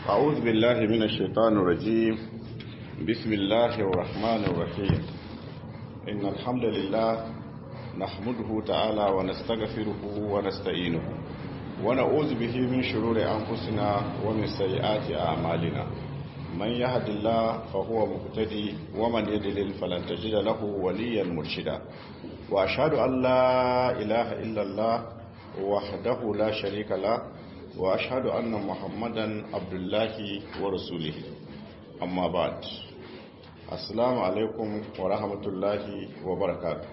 أعوذ بالله من الشيطان الرجيم بسم الله الرحمن الرحيم إن الحمد لله نحمده تعالى ونستغفره ونستعينه ونعوذ به من شرور أنفسنا ومن سيئات أعمالنا من يهد الله فهو مهتدي ومن يدلل فلن تجد له وليا مرشدا وأشهد أن لا إله إلا الله وحده لا شريك له وأشهد أن محمدا عبد الله ورسوله أما بعد السلام عليكم ورحمة الله وبركاته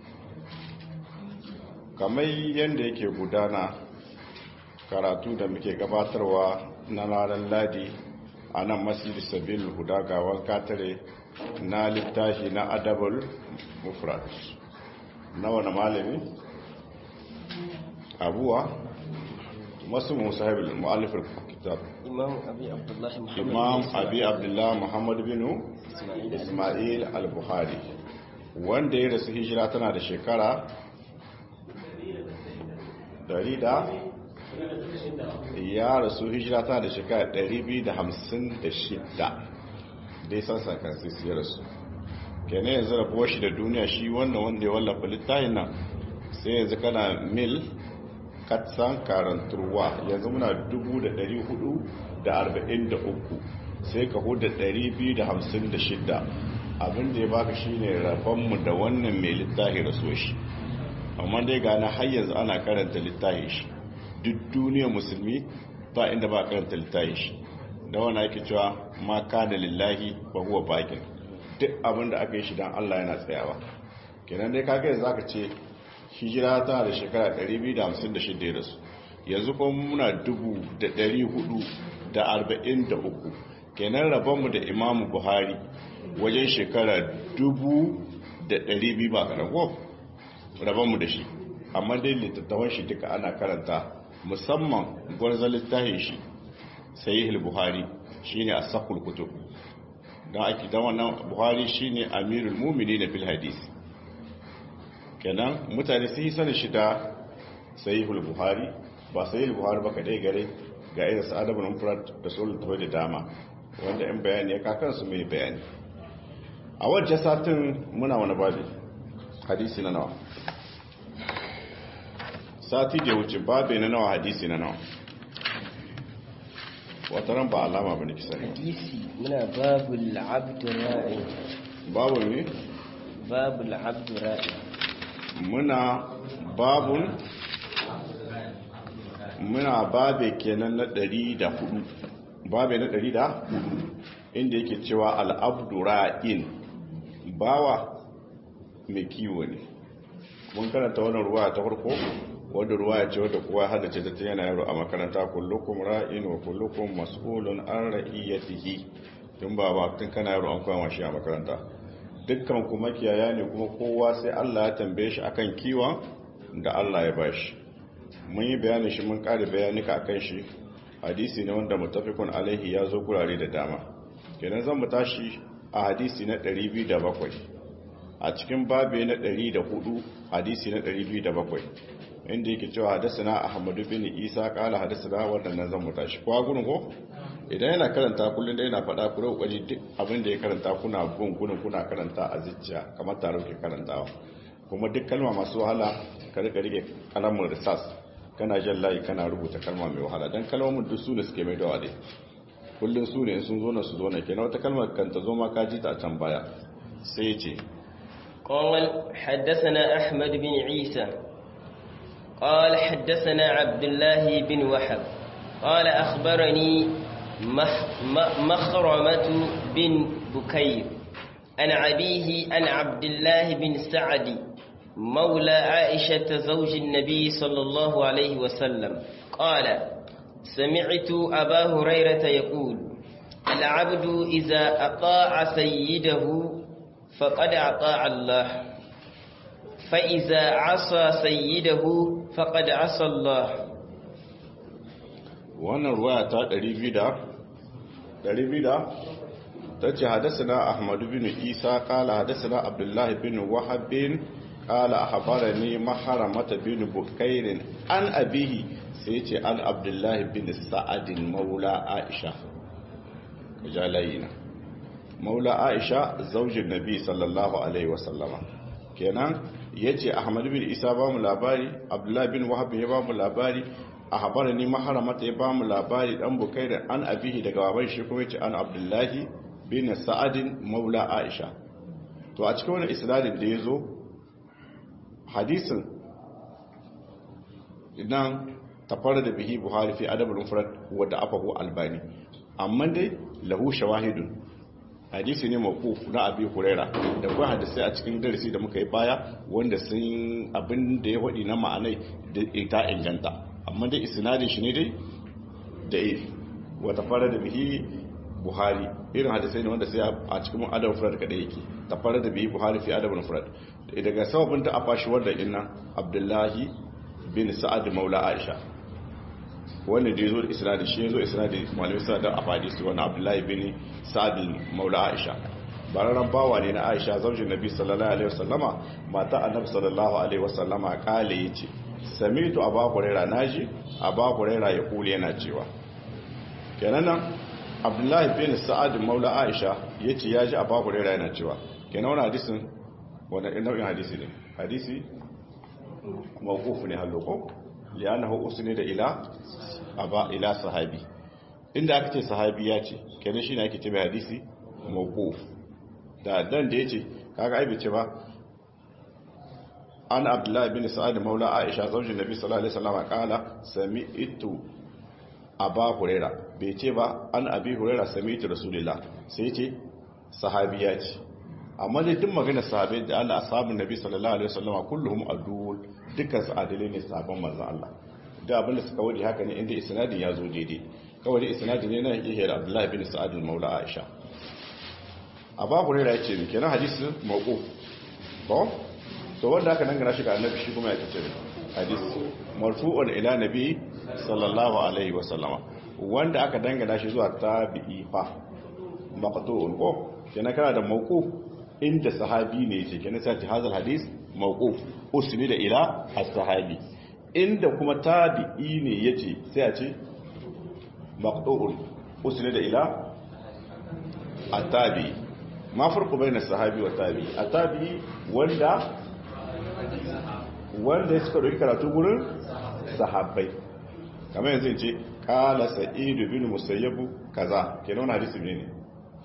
kamar yadda yake gudana karatu da muke gabatarwa na ranar ladi a nan masjid sabil huda gawan katare na littafi na adabul mufrad na wani malami abuwa masu musahibul mu'allifin kitab imam abi abdullahi muhammad imam abi abdullah muhammad bin ismail al-buhari wanda ya rasu hijira tana da shekara dari da ya rasu hijira tana da shekara 256 dai sansan kansu ya rasu kene yanzu rabuwar shi da duniya shi wannan wanda ya wallafa littafin nan sai yanzu kana mil katsan karanturwa yanzu muna 443 sai ka huda 256 abinda ya baka shine rabonmu da wannan mai littafi raso shi amma dai gane har yanzu ana karanta littafi shi duk duniyar musulmi ba inda ba karanta littafi shi da wani ake cewa ma kana lillahi ba huwa bakin duk abinda aka yi shi don Allah yana tsayawa kenan dai kaga yanzu aka ce hijira tana da shekara 256 da su yanzu kuma muna 443 kenan rabonmu da imamu buhari wajen shekara 200 ba karan ko rabonmu da shi amma dai littattafan shi duka ana karanta musamman gwarzon littafin shi sahihul buhari shine as-saqul kutub dan ake dan wannan buhari shine amirul mu'minin fil hadisi kenan mutane sun yi sanin shi da sahihul buhari ba sahihul buhari ba kadai gare ga irin sa adabul mufrad da sulul tawai da dama wanda in bayani ya kakan su mai bayani a wajen satin muna wani babi hadisi na nawa sati da wuce babi na nawa hadisi na nawa wata ran ba alama ba ne kisa hadisi muna babul abdurra'i babu ne babul abdurra'i muna babun muna babe kenan na ɗari da hudu babe na ɗari da hudu inda yake cewa al'abdura'in bawa mai kiwo ne mun karanta wannan ruwa ta farko wadda ruwa ya ce wadda kowa hada ce ta yana yaro a makaranta kullukum ra'in wa kullukum mas'ulun an ra'iyatihi tun ba ba tun kana yaro an koya shi a makaranta dukkan kuma kiyaya ne kuma kowa sai Allah ya tambaye shi akan kiwon da Allah ya bashi mun yi bayanin shi mun kare bayanika akan shi hadisi ne wanda mutafikun alaihi ya zo gurare da dama kenan zan mu tashi a hadisi na 207 a cikin babe na 104 hadisi na 207 inda yake cewa hadasana ahmadu bin isa kala hadasana wannan zan mu tashi kwa gurin ko idan yana karanta kullum da yana faɗa ku kokari duk abin da ya karanta kuna bin gudun kuna karanta a zuciya kamar tare ke karantawa kuma duk kalma masu wahala ka rika rike kalamin risas kana jan layi kana rubuta kalma mai wahala dan kalmomin duk su ne suke mai dawa dai kullum su ne sun zo na su zo na kenan wata kalmar kan ta zo ma ka ji ta a can baya sai ya ce قال حدثنا أحمد بن عيسى قال حدثنا عبد الله بن وحب قال أخبرني مخرمة بن بكير عن أبيه عن عبد الله بن سعد مولى عائشة زوج النبي صلى الله عليه وسلم قال سمعت أبا هريرة يقول العبد إذا أطاع سيده فقد أطاع الله فإذا عصى سيده فقد عصى الله wannan ruwaya ta 200 ta ce hadasana ahmadu bin isa kala hadasana abdullahi bin wahabin kala a habara ne maharamata bin bukairin an abihi sai ce an abdullahi bin sa'adin maula aisha jalayina maula aisha zaujin nabi sallallahu alaihi wasallama kenan yace ahmad bin isa ba mu labari abdullahi bin wahab ya ba mu labari ahbarani maharamata ya ba mu labari dan bukaira an abihi daga baban shi kuma yace an abdullahi bin sa'adin maula aisha to a cikin wannan isnadin da yazo hadisin idan tafara da bihi buhari fi adabul mufrad wa da afahu albani amma dai lahu shawahidun hadisi ne mawquf na abi huraira da kuma hadisi a cikin darasi da muka yi baya wanda sun abin da ya wadi na ma'anai da ita inganta amma dai isnadin shi ne dai da if wa tafara da bihi buhari irin hadisai ne wanda sai a cikin adabul mufrad kada yake tafara da bihi buhari fi adabul mufrad daga sababin da afashi wanda inna abdullahi bin sa'ad maula aisha wanda da yazo isnadi shi yazo isnadi malamin sa da afadisi wani abdullahi bin sa'ad maula aisha bararan bawa ne na aisha zaujin nabi sallallahu alaihi wasallama mata annabi sallallahu alaihi wasallama kale yace samitu aba huraira naji aba huraira ya kule yana cewa kenan nan abdullahi bin sa'ad maula aisha yace yaji aba huraira yana cewa kenan wannan hadisin wannan nau'in hadisi ne hadisi mawquf ne haloko li'annahu usnida ila aba ila sahabi inda aka ce sahabi ya ce kenan shine ake ce mai hadisi mawquf da dan da yace kaga ai bace ba an abdullahi bin sa'ad maula aisha zaujin nabi sallallahu alaihi wasallam kala sami'tu aba huraira bai ce ba an abi huraira sami'tu rasulullah sai ce sahabi ya ce amma dai duk magana sahabai da Allah ashabun nabi sallallahu alaihi wasallam kulluhum adul dukkan su adalai ne sahabban manzon Allah da abinda suka wadi haka ne inda isnadin ya zo daidai kawai da isnadin ne na yake da Abdullah bin Sa'ad al-Maula Aisha Abu Hurairah yace ne kenan hadisi mawquf ko to wanda aka dangana shi ga annabi shi kuma ya ce hadisi marfu'un ila nabi sallallahu alaihi wasallama wanda aka dangana shi zuwa tabi'i fa maqtu'un ko kenan kana da mawquf inda sahabi ne yake kenan sai hadal hadis mawquf usni da ila as-sahabi inda kuma tabi'i ne yace sai a ce maqtu'un usni da ila at-tabi ma farqu bayna as-sahabi wa tabi at-tabi wanda wanda suka dauki karatu gurin sahabbai kamar yanzu in ce qala sa'id bin musayyib kaza kenan hadisi ne ne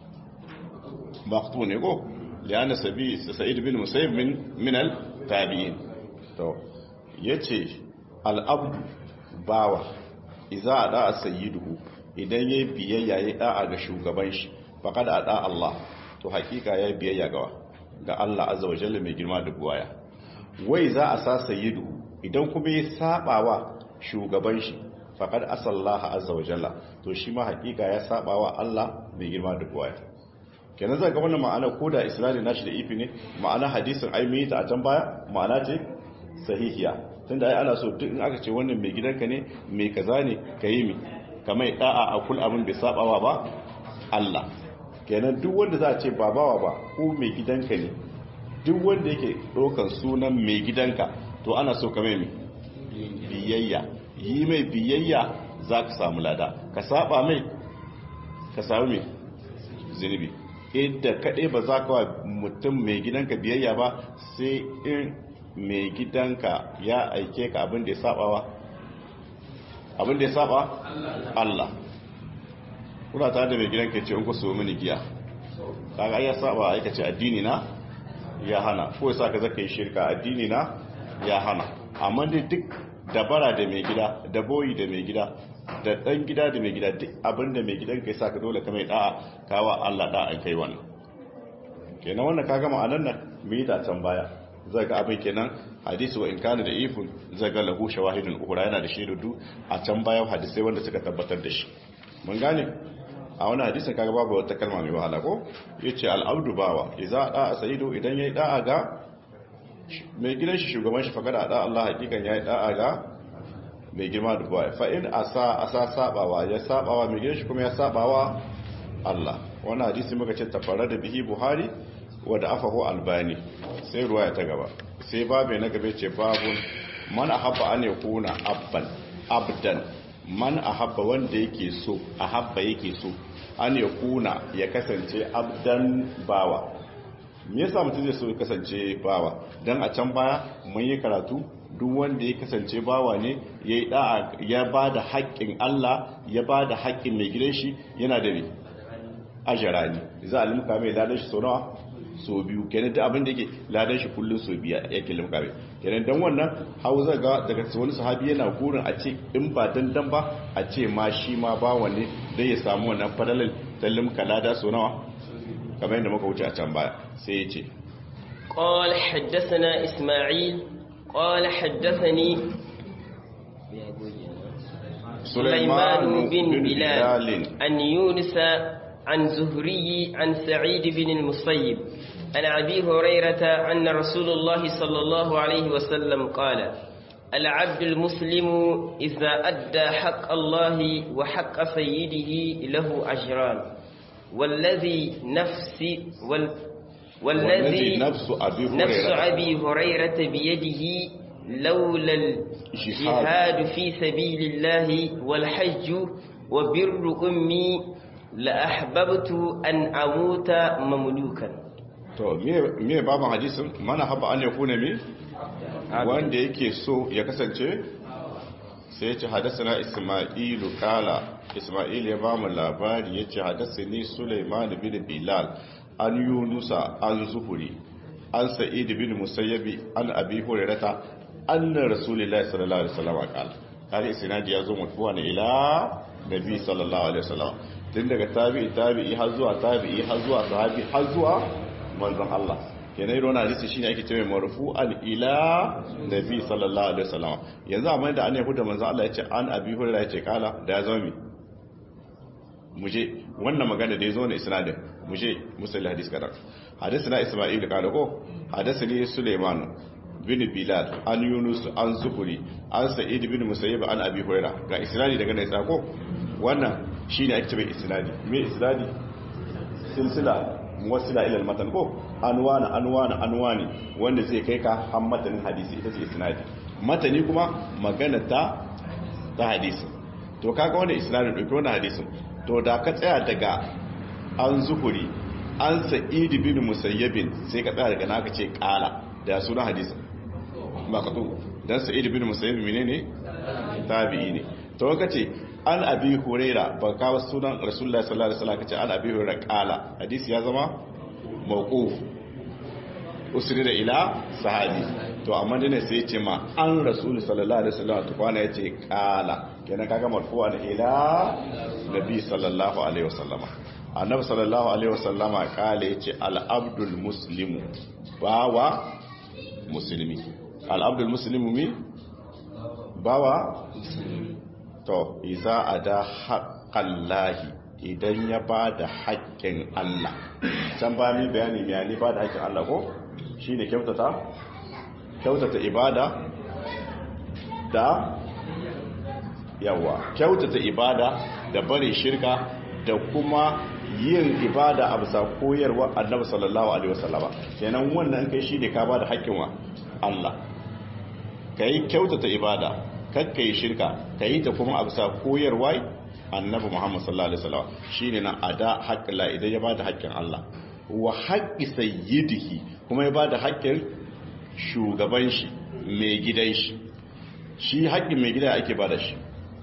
maqtu ne ko liana sabi sa'id bin musayyib min min al-tabi'in to yace al-abd bawa idza ada sayyiduhu idan yayi biyayya yayi da'a ga shugaban shi faqad ada Allah to hakika yayi biyayya ga ga Allah azza wa jalla mai girma da buwaya wai za a sa sayyiduhu idan kuma ya sabawa shugaban shi faqad asallaha azza wa jalla to shi ma hakika ya sabawa Allah mai girma da buwaya kenan zai ga wannan ma'ana ko da isnadin nashi da ifi ne ma'ana hadisin ai mai ta a can baya ma'ana ce sahihiya tunda ai ana so duk in aka ce wannan mai gidanka ne mai kaza ne kayi mi kamar da'a a kul abin bai sabawa ba Allah kenan duk wanda za a ce babawa ba ko mai gidanka ne duk wanda yake ɗaukar sunan mai gidanka to ana so ka mai biyayya yi mai biyayya za ka samu lada ka saba mai ka samu mai zunubi inda kaɗai ba za ka wa mutum mai gidanka biyayya ba sai in mai gidanka ya aike ka abin da ya saba wa abin da ya saba Allah kuna tare da mai gidanka ce in ku so mini giya kaga ya saba aikace addini na ya hana ko sa ka zaka yi shirka addini na ya hana amma dai duk dabara da mai gida da boyi da mai gida da dan gida da mai gida duk abinda mai gidan kai saka dole ka mai da'a kawa Allah da'a kai wannan kenan wannan ka gama anan nan mu yi ta can baya zai ga abin kenan hadisi wa in kana da ifun zai ga lahu shawahidun uhra yana da shaidu a can baya hadisai wanda suka tabbatar da shi mun gane a wani hadisin kaga babu wata kalma mai wahala ko yace al-abdu bawa idza da sayidu idan yayi da'a ga mai gidan shi shugaban shi fakada da Allah hakikan yayi da'a ga mai girma da baya fa in asa asa sabawa ya sabawa mai gidan shi kuma ya sabawa Allah wannan hadisi muka ce tafara da bihi Buhari wa da afahu albani sai ruwaya ta gaba sai babu na gabe ce babun man ahabba an yakuna abban abdan man ahabba wanda yake so ahabba yake so an ya kuna ya kasance abdan bawa me yasa mutum zai so ya kasance bawa dan a can baya mun yi karatu duk wanda ya kasance bawa ne ya yi da'a ya ba da haƙƙin Allah ya ba da haƙƙin mai gidan shi yana da me ajara ne za a limka mai ladan shi sau nawa so biyu kenan da abin da yake ladan shi kullum so biya yake limka mai kenan dan wannan hauza ga daga wani sahabi yana gurin a ce in ba dandan ba a ce ma shi ma bawa ne dai ya samu wannan fadalar ta limka lada so nawa kamar yadda muka wuce a can baya sai ya ce قال حدثنا إسماعيل قال حدثني سليمان بن بلال عن يونس عن زهري عن سعيد بن المصيب عن أبي هريرة أن رسول الله صلى الله عليه وسلم قال العبد المسلم إذا أدى حق الله وحق سيده له أجران والذي نفسي وال والذي نفس أبي هريرة, نفس أبي هريرة بيده لولا الجهاد في سبيل الله والحج وبر أمي لأحببت أن أموت مملوكا to me baban hadisin mana haba an ya kuna me wanda yake so ya kasance sai ce hadasana isma'ilu kala isma'il ya ba mu labari ya ce hadasani suleiman bin bilal an yunusa an zuhuri an sa'id bin musayyabi an abi hurairata anna rasulullahi sallallahu alaihi wasallam qala kare isnadi ya zo mutuwa ne ila nabi sallallahu alaihi wasallam tun daga tabi'i tabi'i har zuwa tabi'i har zuwa sahabi har zuwa manzon Allah kenan irin wannan hadisi shine ake cewa marfu'an ila nabi sallallahu alaihi wasallam yanzu amma da an yi da manzon Allah yace an abi hurairah yace kala da ya zama mi muje wannan magana da yazo ne isnadin muje musalli hadis kadan hadisi na isma'il kala ko hadisi ne sulaiman bin bilal an yunus an zuhuri an sa'id bin musayyib an abi hurairah ga isnadi daga nan tsako wannan shine ake cewa isnadi me isnadi silsila muwassila ila al-matan ko anwana anwana anwani wanda zai kai ka har matanin hadisi ita ce isnadi matani kuma magana ta ta hadisi to kaga wannan isnadin dauki wannan hadisin to da ka tsaya daga an zuhuri an sa'id bin musayyibin sai ka tsaya daga naka ce kala da sunan hadisin ba ka to dan sa'id bin musayyib menene tabi'i ne to kace an abi huraira ba kawo sunan rasulullah sallallahu alaihi wasallam kace an abi huraira kala hadisi ya zama mawquf usri da ila sahabi to amma dane sai yace ma an rasul sallallahu alaihi wasallam to kwana yace kala kenan kaga marfu'an ila nabi sallallahu alaihi wasallam annabi sallallahu alaihi wasallam kala yace al abdul muslimu bawa muslimi al abdul muslimu mi bawa to iza a da haƙƙallahi idan ya ba da haƙƙin Allah can ba mi bayani mai yani ba da haƙƙin Allah ko shi ne kyautata kyautata ibada da yawa kyautata ibada da bari shirka da kuma yin ibada a bisa koyarwa annabi sallallahu alaihi wasallama kenan wannan kai shi ne ka ba da haƙƙin wa Allah kai kyautata ibada kakka yi shirka ka yi ta kuma a bisa koyarwa annabi muhammad sallallahu alaihi wasallam shine na ada haƙƙila idan ya bada haƙƙin Allah wa haƙƙi sayyidihi kuma ya bada haƙƙin shugaban shi mai gidan shi shi haƙƙin mai gida ake bada shi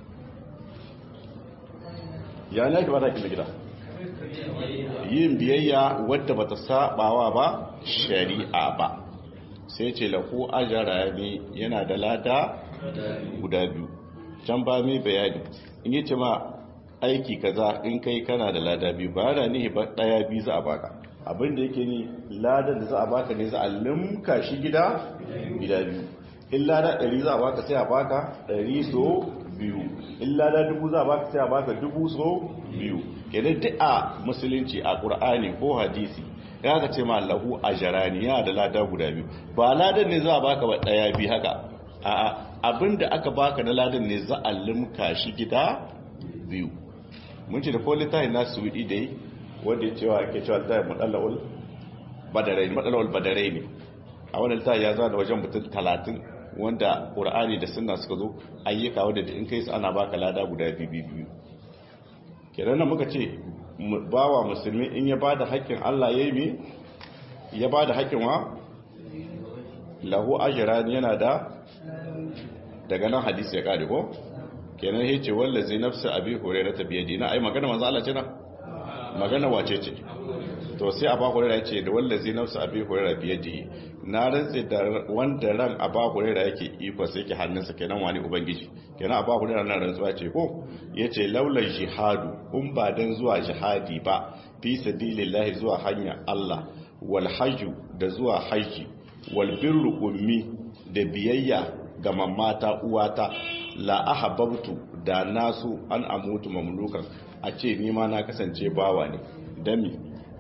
ya ne ake bada haƙƙin mai gida yin biyayya wadda bata sabawa ba shari'a ba sai ce lahu ajara ne yana da lada guda biyu can ba mai bayani in yi ce ma aiki kaza in kai kana da lada biyu ba da nihi ba daya biyu za a baka abinda yake ni ladan da za a baka ne za a limka shi gida gida biyu in lada ɗari za a baka sai a baka ɗari so biyu in lada dubu za a baka sai a baka dubu so biyu kenan duk a musulunci a ƙur'ani ko hadisi ya ka ce ma lahu a jarani yana da lada guda biyu ba ladan ne za a baka ba ɗaya biyu haka a'a abinda aka baka na ladan ne za a limka shi gida biyu mun ce da ko littafin na suwidi da yi wanda ya cewa ake cewa littafin matsalawar badarai matsalawar badarai ne a wani littafi ya zana wajen mutum talatin wanda qur'ani da sunna suka zo ayyuka wanda in kai su ana baka lada guda biyu biyu kenan nan muka ce bawa musulmi in ya bada haƙƙin Allah yayi mi ya bada haƙƙin wa lahu ajran yana da daga nan hadisi ya kare ko kenan yace wallazi nafsu abi hurairah biyadi na ai magana manzo Allah ce na magana wace ce to sai aba hurairah yace da wallazi nafsu abi hurairah biyadi na rantsi da wanda ran aba hurairah yake iko sai yake hannunsa kenan wani ubangiji kenan aba hurairah nan rantsuwa ce ko yace laula jihadu kun ba dan zuwa jihadi ba fi sabilillahi zuwa hanya Allah wal hajju da zuwa haji wal birru ummi da biyayya ga mamata uwata la ahabbtu da nasu an amutu mamlukan a ce ni ma na kasance bawa ne dami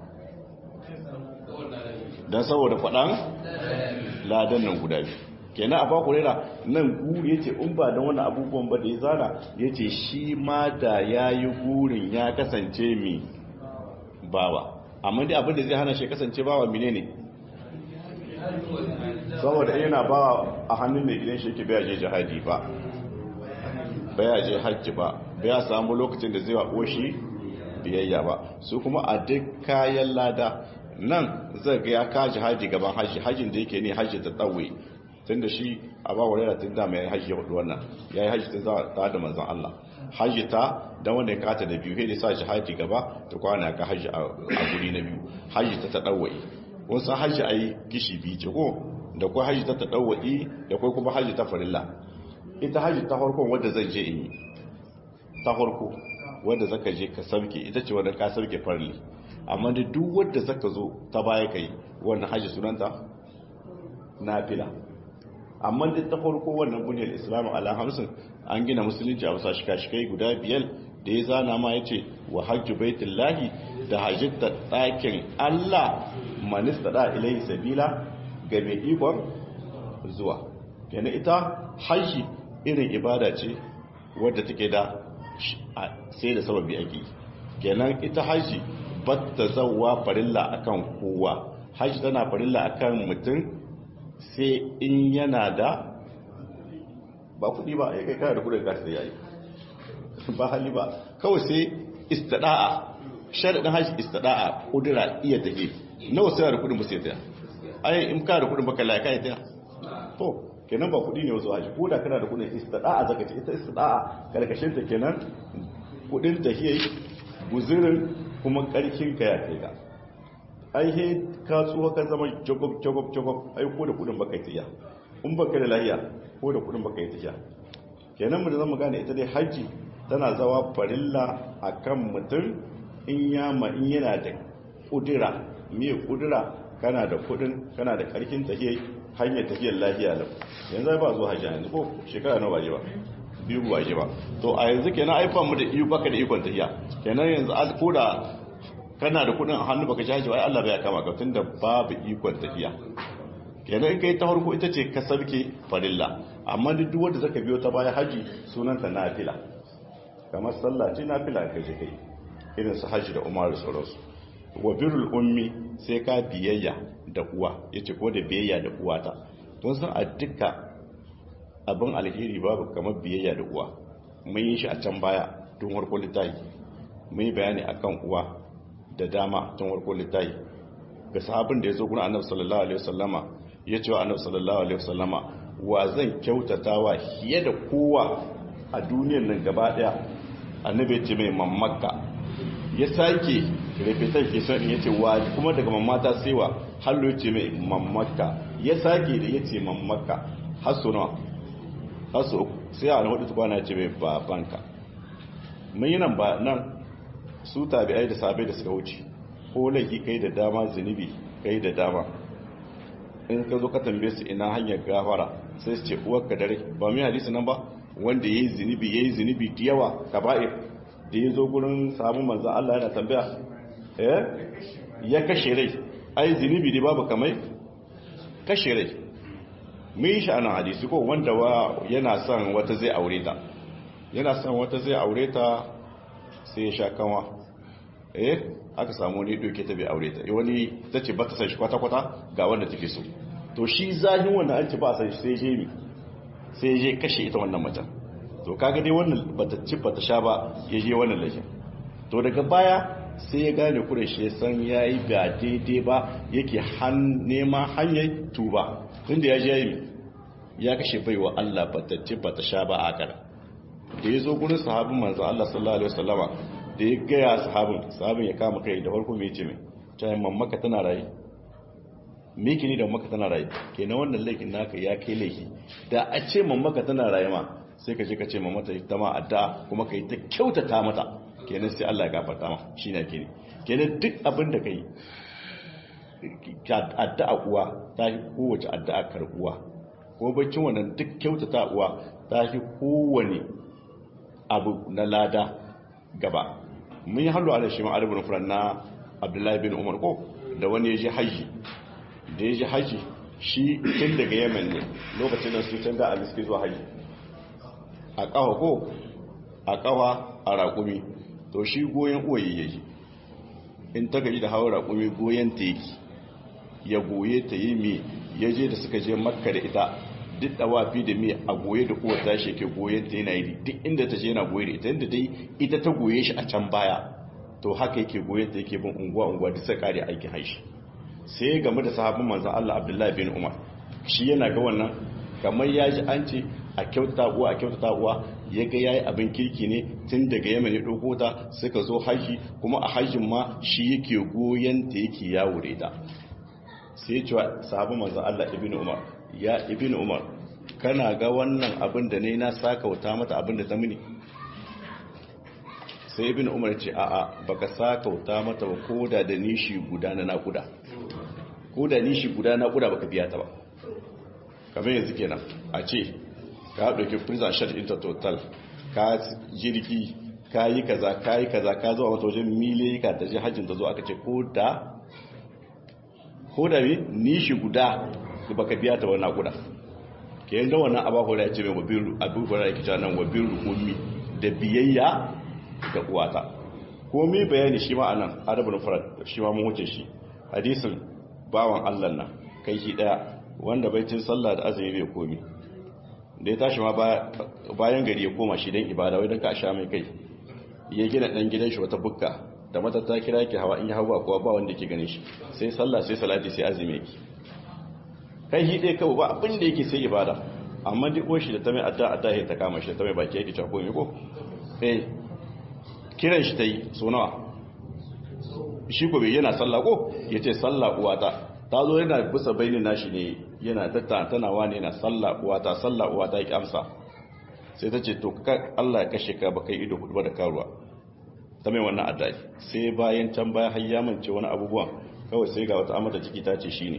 dan saboda faɗan ladan nan guda biyu kenan a bakurera nan guri yace in ba da wani abubuwan ba da ya zana yace shi ma da yayi gurin ya kasance mi bawa amma dai abin da zai hana shi kasance bawa menene saboda yana bawa a hannun mai gidan shi yake baya je jihadi ba baya je hajji ba baya samu lokacin da zai wa shi biyayya ba su kuma a duk kayan lada nan zai ga ya ka jihadi gaban hajji hajjin da yake ne hajji ta tsawe tun da shi a ba wa rera tun da mai hajji ya hudu wannan ya yi hajji ta za da manzan Allah hajji ta don wanda ya kata da biyu sai sa jihadi gaba ta kwana ka hajji a guri na biyu hajji ta ta tsawe wasu hajji a yi gishi biyu ce ko da kwa hajji ta ta tsawe da kwa kuma hajji ta farilla ita hajji ta farkon wadda zan je in yi ta farko wadda zaka je ka sauke ita ce wadda ka sauke farli amma da duk wadda zaka zo ta baya kai wannan hajji sunanta nafila amma da ta farko wannan buniyar islamu ala hamsin an gina musulunci a wasa shika-shikai guda biyar da ya zana ma ya ce wa hajji baitullahi da hajjita ɗakin allah manista da ilai sabila ga mai ikon zuwa kenan ita hajji irin ibada ce wadda take da sai da sababi ake kenan ita hajji batta zauwa farilla akan kowa hajji tana farilla akan mutum sai in yana da ba kudi ba ya kai kana da kudin gasa yayi ba hali ba kawai sai istada'a sharadin hajji istada'a kudura iya take nawa sai da kudin ba sai ta ai in ka da kudin baka laika ya ta to kenan ba kudi ne wasu haji ko da kana da kudin istada'a zaka ce ita istada'a karkashin ta kenan kudin tahiyai guzurin kuma karkin ka ya kai ka ai he ka tsuwa ka zama jagob jagob jagob ai ko da kudin baka tiya in baka da lahiya ko da kudin baka tiya kenan mu da zamu gane ita dai haji tana zawa farilla akan mutum in ya ma in yana da kudura me kudura kana da kudin kana da karkin tahiyai hanyar tafiyar lafiya lau yanzu ba zuwa hajji yanzu ko shekara nawa ba ba biyu ba ba to a yanzu kenan aifan mu da iyo baka da ikon tafiya kenan yanzu al koda kana da kudin a hannu baka jaji ai Allah bai kama ka tunda babu ikon tafiya kenan in kai ta farko ita ce ka sabke farilla amma duk wanda zaka biyo ta baya haji sunanta nafila kamar sallah ce nafila kai je kai irin su haji da umar da sauransu wa birrul ummi sai ka biyayya da uwa yace ko da biyayya da uwata don san a duka abin alheri babu kamar biyayya da uwa mun yi shi a can baya tun warko littafi mun yi bayani akan uwa da dama tun warko littafi ga sahabin da ya zo gurin annabi sallallahu alaihi wasallama ya ce wa annabi sallallahu alaihi wasallama wa zan kyautatawa fiye da kowa a duniyar nan gaba daya annabi ya ce mai mammakka ya sake repetan ke son ya ce wa kuma daga mamata sai wa hallo ya ce mai mammakka ya sake da ya ce mammakka hasso nawa hasso uku sai a hudu tukwana ya ce mai babanka mun yi nan ba nan su tabi'ai da sabai da suka wuce ko laifi kai da dama zunubi kai da dama in ka zo ka tambaye su ina hanyar gafara sai su ce uwarka dare ba mai hadisi nan ba wanda yayi zunubi yayi zunubi da yawa kaba'ir da ya zo gurin samun manzan Allah yana tambaya eh ya kashe rai ai zunubi ne babu kamai kashe rai mun yi sha'anin hadisi ko wanda wa yana son wata zai aure ta yana son wata zai aure ta sai ya sha kanwa eh aka samu wani doke ta bai aure ta wani ta ce ba ta san shi kwata-kwata ga wanda take so to shi zahin wanda an ce ba san shi sai je mi sai ya je kashe ita wannan macen to kaga dai wannan bata ci bata sha ba ya je wannan laifin to daga baya sai ya gane kureshi ya san ya yi ga daidai ba yake nema hanyar tuba tunda ya je ya yi ya kashe baiwa Allah bata ci bata sha ba a kara da ya zo gurin sahabin manzo Allah sallallahu alaihi wasallama da ya gaya sahabin sahabin ya kama kai da farko mai ce mai ta yi mammaka tana rayu miki ne da mammaka tana rayu kenan wannan laifin naka ya kai laifi da a ce mammaka tana rayu ma sai ka je ka ce mamata ta ma addu'a kuma ka yi ta kyautata mata kenan sai Allah ya gafarta ma shi ne kenan kenan duk abin da kai addu'a uwa ta yi kowace addu'a karbuwa ko bakin wannan duk kyautata uwa ta yi kowane abu na lada gaba mun yi hallu ala shi ma alibin furan na abdullahi bin umar ko da wani ya ji haji da ya ji haji shi tun daga yemen ne lokacin da su canza a miski zuwa haji a kawa ko a kawa a raƙumi to shi goyon uwaye ya ji in ta gaji da hawa raƙumi goyon ta yake ya goye ta yi mi ya je da suka je makka da ita duk da wafi da mi a goye da uwar ta shi ke goyen ta yana yi duk inda ta je yana goye da ita inda dai ita ta goye shi a can baya to haka yake goyen ta yake bin unguwa unguwa duk sai kare aikin haishi sai ya gamu da sahabin manzon Allah Abdullahi bin Umar shi yana ga wannan kamar ya ji an ce a kyautata uwa a kyautata uwa ya ga yayi abin kirki ne tun daga Yemen ya dauko ta suka zo haji kuma a hajjin ma shi yake goyen ta yake yawo da ita sai cewa sahabin manzon Allah ibn Umar ya ibn Umar kana ga wannan abin da ne na sakauta mata abin da ta mini sai ibn Umar ce a'a baka sakauta mata ba koda da nishi guda na nakuda koda nishi guda na nakuda baka biya ta ba kamar yanzu kenan a ce ka dauki prison shot into total ka jirgi ka yi kaza ka yi kaza ka zuwa wata wajen miliyoyi ka ta je hajjin ta zo aka ce ko da ko da bi nishi guda baka biya ta wannan guda ke yin da wannan abahu ya ce mai wabiru abubuwan da yake nan wabiru ummi da biyayya ga uwata komai bayani shi ma anan adabul farad shi ma mun wuce shi hadisin bawan Allah nan kai shi daya wanda baitin sallah da azumi bai komi da ya tashi ma bayan gari ya koma shi dan ibada wai dan ka sha mai kai ya gina dan gidan shi wata bukka da mata ta kira yake hawa in ya hawa kuwa ba wanda yake ganin shi sai sallah sai salati sai azumi yake kai shi dai kawai ba abin da yake sai ibada amma duk shi da ta mai adda adda ya ta kama shi ta mai baki yake cewa komai ko eh kiran shi ta yi so nawa shi ko bai yana sallah ko yace sallah uwata ta zo yana bisa bainin nashi ne yana tattanawa ne yana sallah uwata sallah uwata ya amsa sai ta ce to Allah ya kashe ka baka ido hudu da karuwa ta mai wannan addu'a sai bayan can baya har ya mance wani abubuwan kawai sai ga wata amata ciki ta ce shine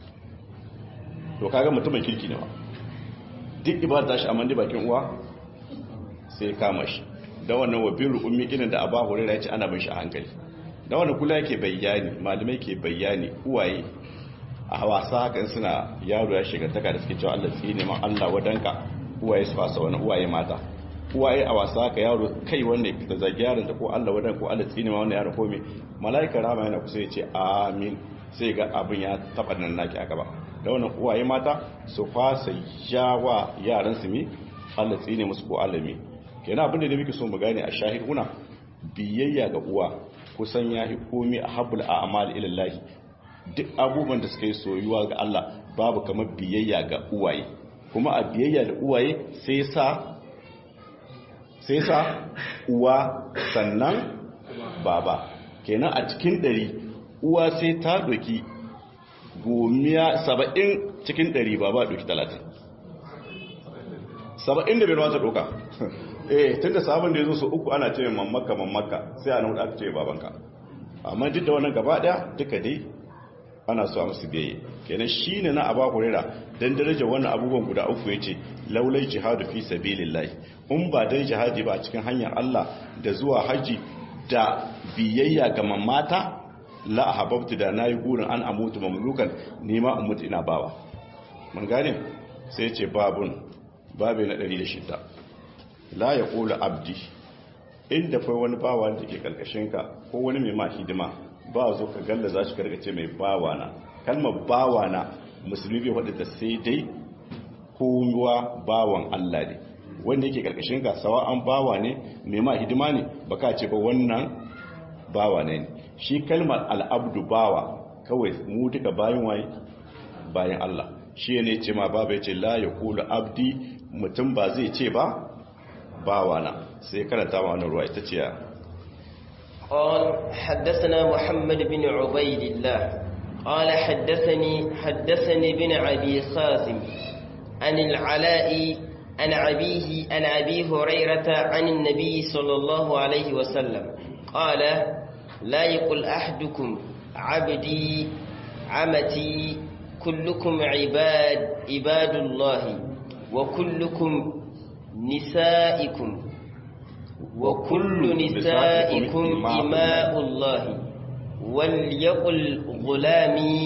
to kaga mutumin kirki ne ba duk ibada shi amma bakin uwa sai kama shi da wannan wa birru ummi irin da Abu Hurairah ya ce ana bin shi a hankali da wannan kula yake bayani malamai ke bayani uwaye a wasa hakan suna yaro ya shiga taka da suke cewa Allah tsine ma Allah wadanka uwaye su fasa wani uwaye mata uwaye a wasa haka yaro kai wanda da zagi yaron da ko Allah wadan ko Allah tsine ma wannan yaron ko me malaika rama yana kusa ya ce amin sai ga abin ya taba nan naki aka ba da wannan uwaye mata su fasa yawa yaran su mi Allah tsine musu ko Allah mi kenan abin da muke so mu gane a shahiduna biyayya ga uwa kusan yahi komi a habbul a'mal ila Allah duk abubuwan da suka yi soyuwa ga Allah babu kamar biyayya ga uwaye kuma a biyayya da uwaye sai sa sai sa uwa sannan baba kenan a cikin ɗari uwa sai ta doki gomiya saba'in cikin ɗari baba doki talatin saba'in da bai wata doka eh tun da sabon da ya zo su uku ana ce mamaka mamaka sai a nan aka ce babanka amma duk da wannan gaba daya duka dai ana so a musu biyayya kenan shine na aba hurera dan daraja wannan abubuwan guda uku yace laulai jihadu fi sabilillah in ba dan jihadi ba a cikin hanyar Allah da zuwa haji da biyayya ga mamata la ahabbtu da nayi gurin an amutu mamlukan nima in mutu ina bawa mun gane sai yace babun babe na 106 la yaqulu abdi inda fa wani bawa da ke karkashinka ko wani mai ma hidima ba zo ka galla za shi karkace mai bawana kalmar bawana musulmi bai wadda sai dai kowa bawan Allah ne wanda yake karkashin ka sawa an bawa ne mai ma hidima ne baka ce ba wannan bawa ne shi kalmar al'abdu bawa kawai mu duka bayan waye bayan Allah shi ne ce ma baba ya ce la ya kula abdi mutum ba zai ce ba bawa na sai karanta ma wannan ruwa ita ce ya قال حدثنا محمد بن عبيد الله قال حدثني حدثني بن أبي خازم عن العلاء عن أبيه عن أبي هريرة عن النبي صلى الله عليه وسلم قال لا يقل أحدكم عبدي عمتي كلكم عباد عباد الله وكلكم نسائكم وكل نسائكم إماء الله وليقل غلامي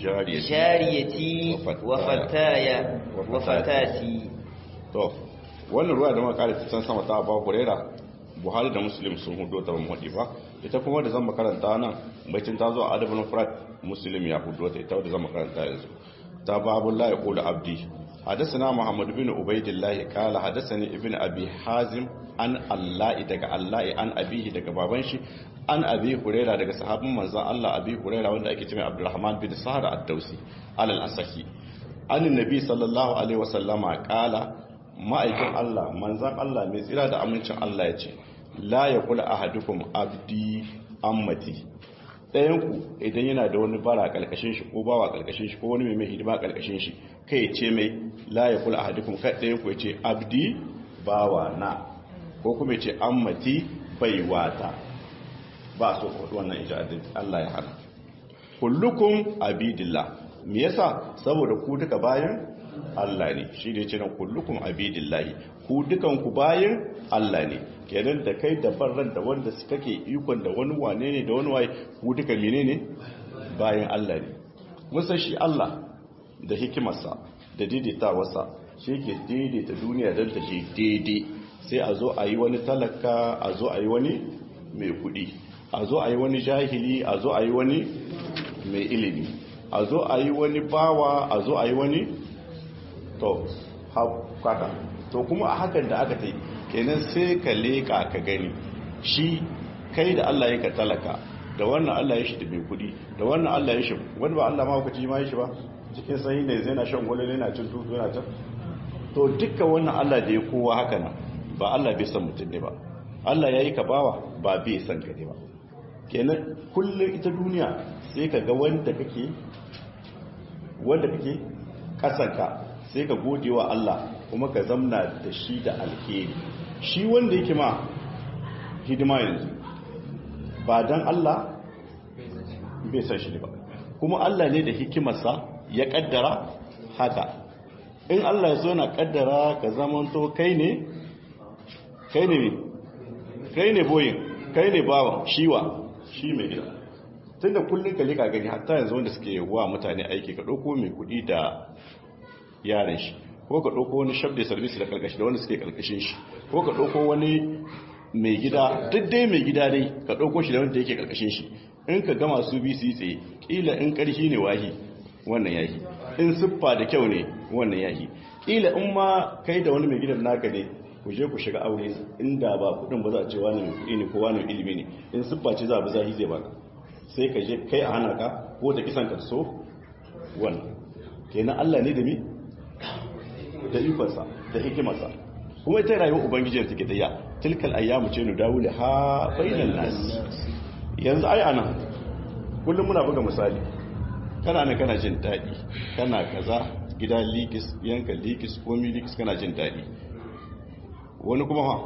جاريتي وفتايا وفتاتي to wannan ruwa da muka kare ta sama ta Abu Huraira Buhari da Muslim sun hudo ta mu ba ita kuma da zan makaranta nan baitin ta zo a adabul mufrad Muslim ya hudo ta ita da zan makaranta yanzu ta babu la yaqulu abdi حدثنا محمد بن عبيد الله قال حدثني ابن ابي حازم an Allah daga Allah an abihi daga baban shi an abi huraira daga sahabin manzon Allah abi huraira wanda ake cewa Abdurrahman bin Sahar ad-Dausi alal asahi an nabi sallallahu alaihi wasallama qala ma'aikin Allah manzon Allah mai tsira da amincin Allah ya ce la yaqulu ahadukum abdi ammati ɗayan ku idan yana da wani bara kalkashin shi ko bawa kalkashin shi ko wani mai hidima kalkashin shi kai ce mai la yaqulu ahadukum kai ɗayan ku ya ce abdi bawa na ko kuma ce an mati baiwata ba so kudu wannan ijadin Allah ya hana kullukum abidillah me yasa saboda ku duka bayan Allah ne shi ne ce nan kullukum abidillah ku dukan ku bayan Allah ne kenan da kai da barran da wanda suka ke ikon da wani wane ne da wani waye ku duka menene bayan Allah ne musa shi Allah da hikimarsa da daidaitawarsa shi ke daidaita duniya don ta je daidai sai a zo a yi wani talaka a zo a yi wani mai kudi a zo a yi wani jahili a zo a yi wani mai ilimi a zo a yi wani bawa a zo a yi wani to haka to kuma a hakan da aka tai kenan sai ka leka ka gani shi kai da Allah ya ka talaka da wannan Allah ya shi da mai kudi da wannan Allah ya shi wani ba Allah ma hukaci ma ya shi ba cikin sanyi ne zai na shan gwalole na cin tutu yana can to dukkan wannan Allah da ya kowa haka nan ba Allah bai san mutum ne ba Allah ya yi ka bawa ba bai san ka ne ba kenan kullum ita duniya sai ka ga wanda kake wanda kake kasanka sai ka gode wa Allah kuma ka zamna da shi da alheri shi wanda yake ma hidima yanzu ba dan Allah bai san shi ne ba kuma Allah ne da hikimarsa ya kaddara haka in Allah ya so na kaddara ka zamanto kai ne kai ne kai ne boyin kai ne bawan shiwa shi mai gida tun da kullum ka leka gani hatta yanzu wanda suke wa mutane aiki ka ɗauko mai kuɗi da yaran shi ko ka ɗauko wani shabda service da karkashi da wanda suke karkashin shi ko ka ɗauko wani mai gida duk dai mai gida dai ka ɗauko shi da wanda yake karkashin shi in ka gama su bi su yi tsaye ƙila in ƙarfi ne wahi wannan yahi in siffa da kyau ne wannan yahi ƙila in ma kai da wani mai gidan naka ne ku je ku shiga aure inda ba kudin ba za a ce wani mai kudi ne ko wani ilimi ne in siffa ce za a bi zahi zai baka sai ka je kai a hana ka ko ta kisan ka so wannan kenan Allah ne da mi da ikonsa da hikimarsa kuma ita rayuwar ubangijin take da ya tilkal ayyamu ce nu dawo ha bainan nas yanzu ai ana kullum muna buga misali kana ne kana jin daɗi kana kaza gida likis yanka likis komi likis kana jin daɗi wani kuma ha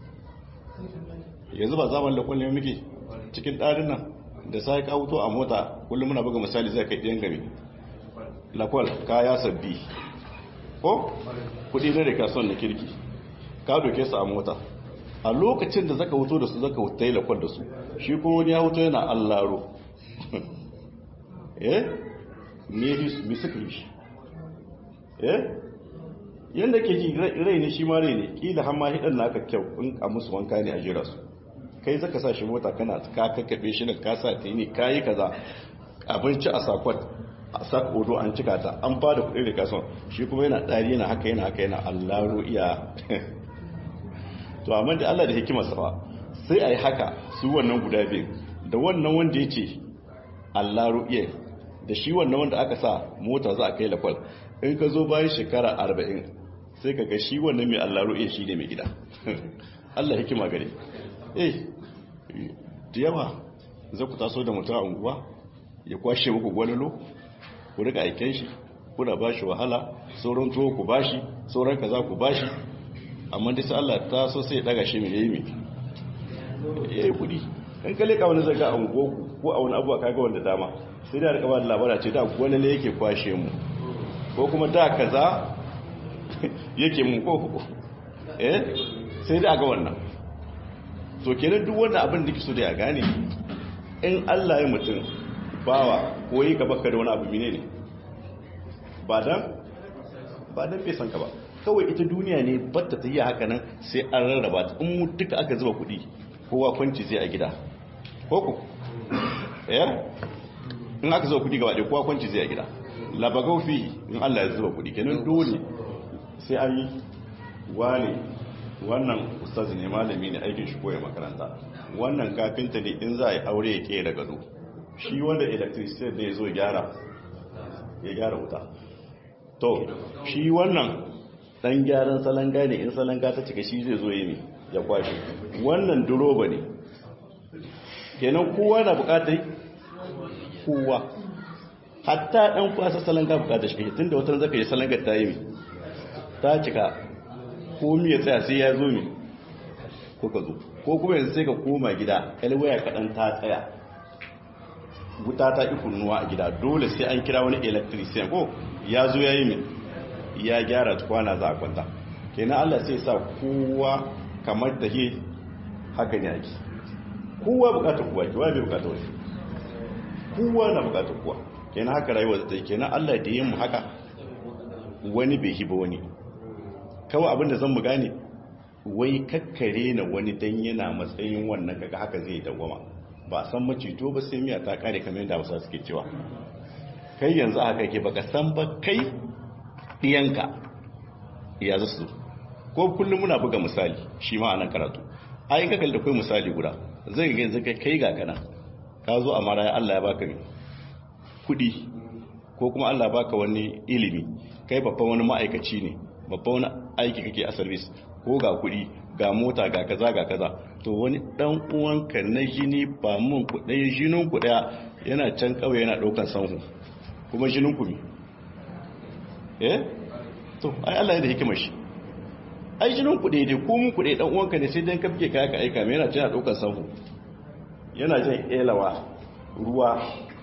yanzu ba zaman da kullum muke cikin ɗarin nan da sai ka wuto a mota kullum muna buga misali zai kai ɗiyan gami lakwal kaya sabbi ko kudi na da kasuwan na kirki ka doke su a mota a lokacin da zaka wuto da su zaka wuta yi lakwal da su shi kuma wani ya wuto yana allaro eh me mi suka yi shi eh yadda ke ji rai ne shi ma rai ne kila har ma hidan naka kyau in a musu wanka ne a jira su kai zaka sa shi mota kana ka kakkabe shi da kasa ta yi ne kayi kaza abinci a sakwat a sak odo an cika ta an ba da kuɗi da kasuwa shi kuma yana ɗari yana haka yana haka yana allaro iya to amma da Allah da hikimar sa sai a yi haka su wannan guda biyu da wannan wanda ya ce allaro iya da shi wannan wanda aka sa mota za a kai lakwal in ka zo bayan shekara arba'in sai ka ga shi wannan mai allaro iya shi ne mai gida Allah hikima gare eh da yawa za ku taso da mutum a unguwa ya kwashe muku gwalolo ku rika aiken shi kuna ba shi wahala sauran tuwo ku ba shi sauran kaza ku ba shi amma da sai Allah ta so sai daga shi mai yayi mai yayi kudi in ka leka wani zaga a unguwarku ko a wani abuwa kaga wanda dama sai da rika ba da labara ce da gwalolo yake kwashe mu ko kuma da kaza yake mu ko eh sai da ga wannan to kenan duk wanda abin da kike so da ya gane in Allah ya mutum bawa ko yi ka baka da wani abu mine ne ba dan ba dan bai san ka ba kawai ita duniya ne batta ta yi haka nan sai an rarraba ta in mu duka aka zuba kuɗi kowa kwanci zai a gida ko ku eh in aka zuba kuɗi gaba ɗaya kowa kwanci zai a gida labagau fi in Allah ya zuba kuɗi kenan dole sai an yi wane wannan ustazi ne malami ne aikin shi koya makaranta wannan kafinta ne in za a yi aure ya kera gado shi wanda electricity da ya zo gyara ya gyara wuta to shi wannan dan gyaran salanga ne in salanga ta cika shi zai zo yi ne ya kwashe wannan duroba ne kenan kowa na bukatai kowa hatta dan kwasa salanga bukatar shi tun da wata zaka yi salanga ta yi ta cika ko ya tsaya sai ya zo mi ko ka zo ko kuma yanzu sai ka koma gida kalwaya kaɗan ta tsaya wuta ta ƙi kunnuwa a gida dole sai an kira wani electrician ko ya zo ya yi min ya gyara kwana za a kwanta kenan allah sai sa kowa kamar da he haka ne ake kowa bukatar kowa kiwa bai bukatar wani kowa na bukatar kowa kenan haka rayuwa zai kenan allah da yin mu haka wani bai hiba wani kawai abinda zan mu gane wai kakkare na wani dan yana matsayin wannan kaga haka zai dawama ba san macito ba sai miya ta kare kamar yadda wasu suke cewa kai yanzu haka ke baka san ba kai diyanka ya zasu ko kullum muna buga misali shi ma anan karatu ayin kakal da kai misali guda zai ga yanzu kai ga kana ka zo a maraya Allah ya baka ne kudi ko kuma Allah ya baka wani ilimi kai babban wani ma'aikaci ne babban wani aiki kake a service ko ga kuɗi ga mota ga kaza ga kaza to wani dan uwanka na jini ba mun kuɗai jinin ku daya yana can kawai yana ɗaukan sanhu kuma jinin ku ne eh to ai Allah ya da hikimar shi ai jinin ku dai ko mun kuɗai dan uwanka ne sai dan kafke kaya ka aika mai yana can yana ɗaukan sanhu yana jan elawa ruwa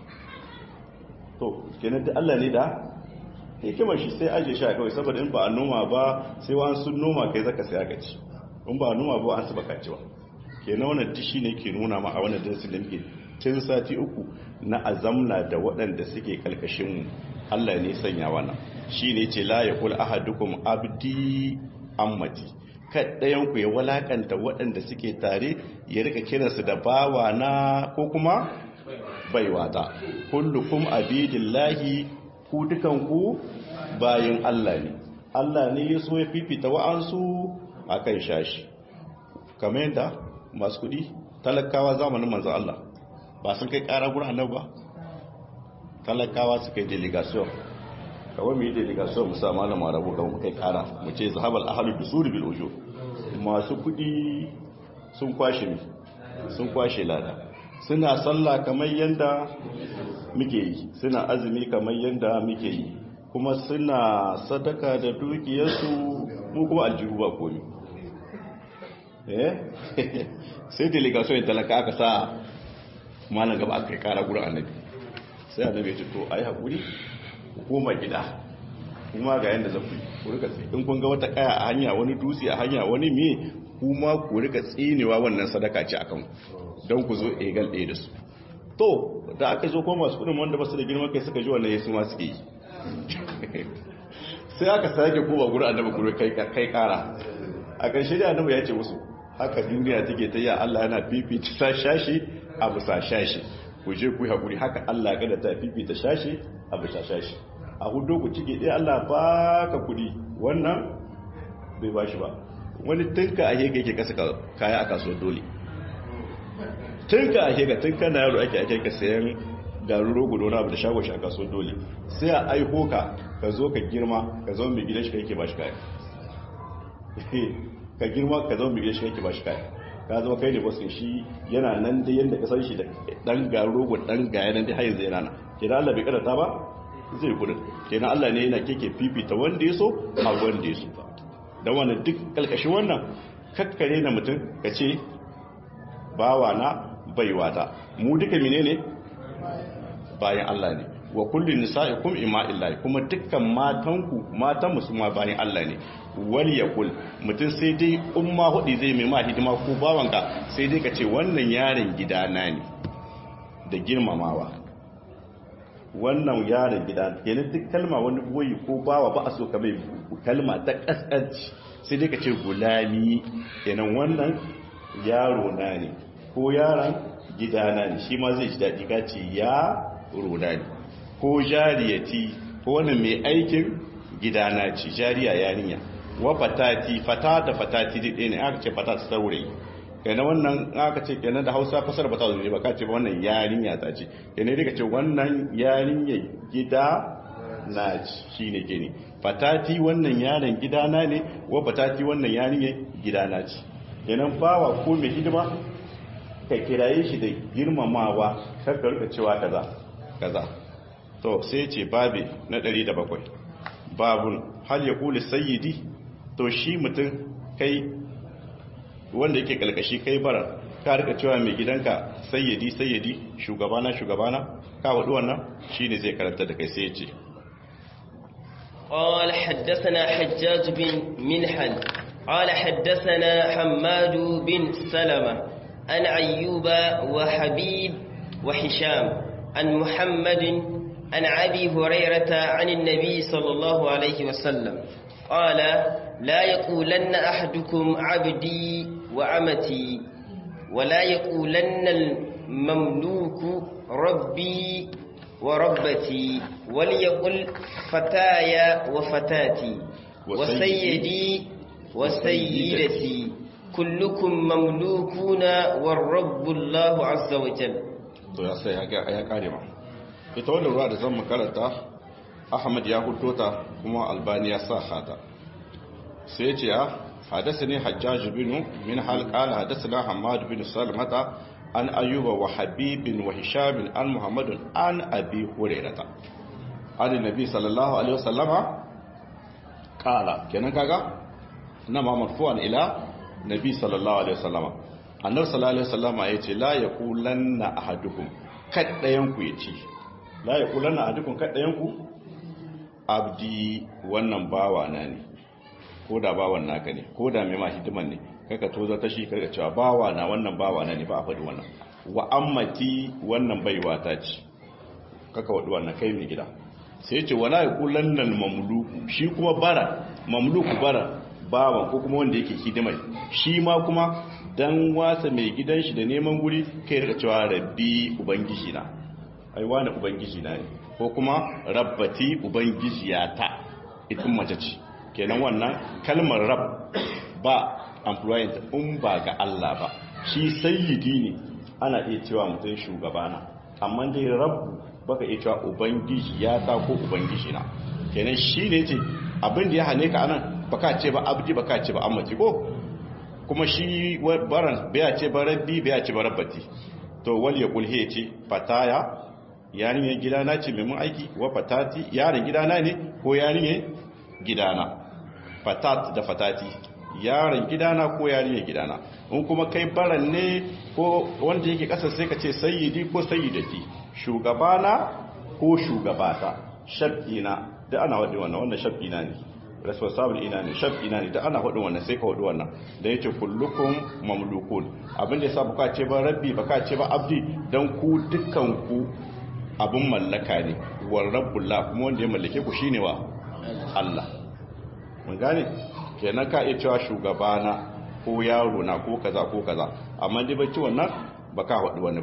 to kenan da Allah ne da hikimar shi sai aje shi a kawai saboda in ba a noma ba sai wa sun noma kai zaka sai aka ci in ba a noma ba an saba kacewa kenan wannan dishi ne ke nuna ma a wannan darasin da muke tun sati uku na azamna da waɗanda suke kalkashin mu Allah ne sanya wannan shine ce la yaqul ahadukum abdi ammati kaddayan ku ya walakanta waɗanda suke tare ya rika kiransu da bawa na ko kuma baiwata kullukum abidillahi ku dukanku bayan Allah ne Allah ne ya so ya fifita wa'ansu a kan shashi kamar yadda masu kudi talakawa zamanin manzan Allah ba sun kai kara gurin annabi ba talakawa su kai delegation kawai mu yi delegation mu sa malama rabu kawai kai kara mu ce zahabal ahalu dusuri bil ujo masu kudi sun kwashe mi sun kwashe lada suna sallah kamar yadda muke yi suna azumi kamar yadda muke yi kuma suna sadaka da dukiyarsu mu kuma aljihu ba komi eh sai delegation yin talaka aka sa malam gaba aka kara gurin annabi sai annabi ya to ayi hakuri koma gida kuma ga yanda zafi ku rika tsi in kun ga wata kaya a hanya wani dutse a hanya wani me kuma ku rika tsinewa wannan sadaka ce akan don ku zo egal ɗaya da su to da aka zo kuma masu kudin wanda ba su da girman kai suka ji wannan yesu ma suke yi sai aka sake kowa gurin annabi kuro kai kai kara a ƙarshe da annabi ya ce musu haka duniya take ta yi Allah yana fifita shashi a bisa shashi ku je ku haƙuri haka Allah ga da ta fifita shashi a bisa shashi a hudu ku cike ɗaya Allah ba ka kuɗi wannan bai ba shi ba wani tunka a hega yake kasa kaya a kasuwar dole tunka a hega tunka na yaro ake ake ka sayan garin rogo da wani abu da shago shi a kasuwar dole sai a aiko ka ka zo ka girma ka zama mai gidan shi kake ba shi kaya ka girma ka zama mai gidan shi kake ba shi kaya ka zama kai ne wasu shi yana nan dai yadda ka san shi da dan garin rogo dan gaya nan dai har yanzu yana nan kenan Allah bai karanta ba zai kudin kenan Allah ne yana keke fifita wanda ya so a wanda ya so da wannan duk kalkashin wannan kakkare na mutum ka ce bawa na baiwa ta mu duka menene bayan Allah ne wa kullu nisa'ikum ima illahi kuma dukkan matanku matan musulma bayan Allah ne wal yaqul mutum sai dai umma hudi zai mai ma hidima ko bawanka sai dai ka ce wannan yaron gidana ne da girmamawa wannan yaron gida kenan duk kalma wani boyi ko bawa ba a so ka mai kalma ta kaskanci sai dai ka ce gulami kenan wannan yaro na ne ko yaron gidana ne shi ma zai ji daɗi ka ce ya roda ne ko jariyati ko wani mai aikin gidana ce jariya yarinya wa fatati fata da fatati ɗaya ne aka ce fata saurayi kenan wannan aka ce kenan da hausa fasar ba ta zo ne ba ka ce ba wannan yarinya ta ce kenan dai ka ce wannan yarinya gida na shi ne ke ne fatati wannan yaron gida na ne wa fatati wannan yarinya gida na ce kenan bawa ko mai hidima ka kiraye shi da girmamawa kar ka rika cewa kaza kaza to sai ce babi na 107 babun hal ya kuli sayyidi to shi mutum kai wanda yake kalkashi kai bara ka rika cewa mai gidanka sayyidi sayyidi shugabana shugabana ka wadu wannan shine zai karanta da kai sai ya ce قال حدثنا حجاج بن منحل قال حدثنا حماد بن سلمة عن أيوب وحبيب وحشام عن محمد عن أبي هريرة عن النبي صلى الله عليه وسلم قال لا يقولن أحدكم عبدي وعمتي ولا يقولن المملوك ربي وربتي وليقل فتايا وفتاتي وسيدي وسيدتي كلكم مملوكون والرب الله عز وجل to ya sai ya kare ma ita wannan ruwa da zan makaranta ahmad ya hudo ta kuma albani ya sa hata sai ya ce ya hadasa ne hajjaj bin min hal qala hadasana hamad bin salmata an ayyuba wa habibin wa hisham an muhammadun an abi hurairata an nabi sallallahu alaihi wasallama qala kenan kaga na ma marfu'an ila nabi sallallahu alaihi wasallama annabi sallallahu alaihi wasallama yace la yaqulanna ahadukum kaddayan ku yace la yaqulanna ahadukum kaddayan ku abdi wannan bawa na ne ko da bawan naka ne ko da mai ma hidiman ne kaka tozo ta shi karka cewa bawa na wannan bawa na ne ba a faɗi wannan wa ammati wannan baiwa ta ce kaka wadi wannan kai mai gida sai ce wala yaqulanna mamluku shi kuma bara mamluku bara bawan ko kuma wanda yake hidimai shi ma kuma dan wasa mai gidan shi da neman guri kai rika cewa rabbi ubangiji na ai wani ubangiji na ne ko kuma rabbati ubangijiyata ita mace ce kenan wannan kalmar rab ba employment in ba ga Allah ba shi sayyidi ne ana iya cewa mutum shugabana amma dai rabbu baka iya cewa ubangijiyata ko ubangijina kenan shi ne ce abin da ya hane ka anan baka ce ba abdi baka ce ba ammaci ko kuma shi baran baya ce ba rabbi baya ce ba rabbati to wal ya kulhe ce fataya yarinyar gidana ce mai mun aiki wa fatati yaron gidana ne ko yarinyar gidana fatat da fatati yaron gidana ko yarinyar gidana in kuma kai baran ne ko wanda yake kasar sai ka ce sayyidi ko sayyidati shugabana ko shugabata shab'ina da ana wadda wannan wannan shab'ina ne responsible ina ne shaf ina ne da ana hudu wannan sai ka hudu wannan da yace kullukum mamlukun abin da yasa baka ce ba rabbi baka ce ba abdi dan ku dukkan ku abun mallaka ne war rabbullah kuma wanda ya mallake ku shine wa Allah mun gane kenan ka iya cewa shugabana ko yaro na ko kaza ko kaza amma dai bacci wannan baka hudu wani ba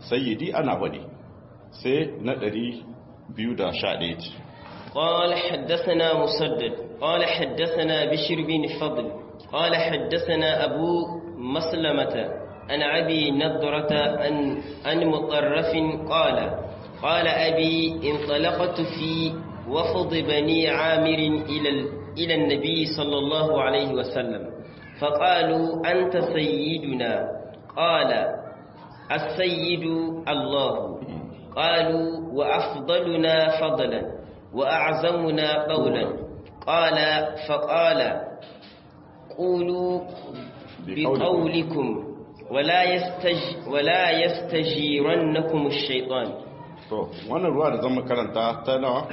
sayyidi ana wadi sai na 211 قال حدثنا مسدد قال حدثنا بشر بن فضل قال حدثنا أبو مسلمة عن أبي نضرة عن عن مطرف قال قال أبي انطلقت في وفد بني عامر إلى إلى النبي صلى الله عليه وسلم فقالوا أنت سيدنا قال السيد الله قالوا وأفضلنا فضلا وأعزمنا قولا قال فقال قولوا بقولكم ولا يستج ولا يستجيرنكم الشيطان to wannan ruwa da zan karanta ta nawa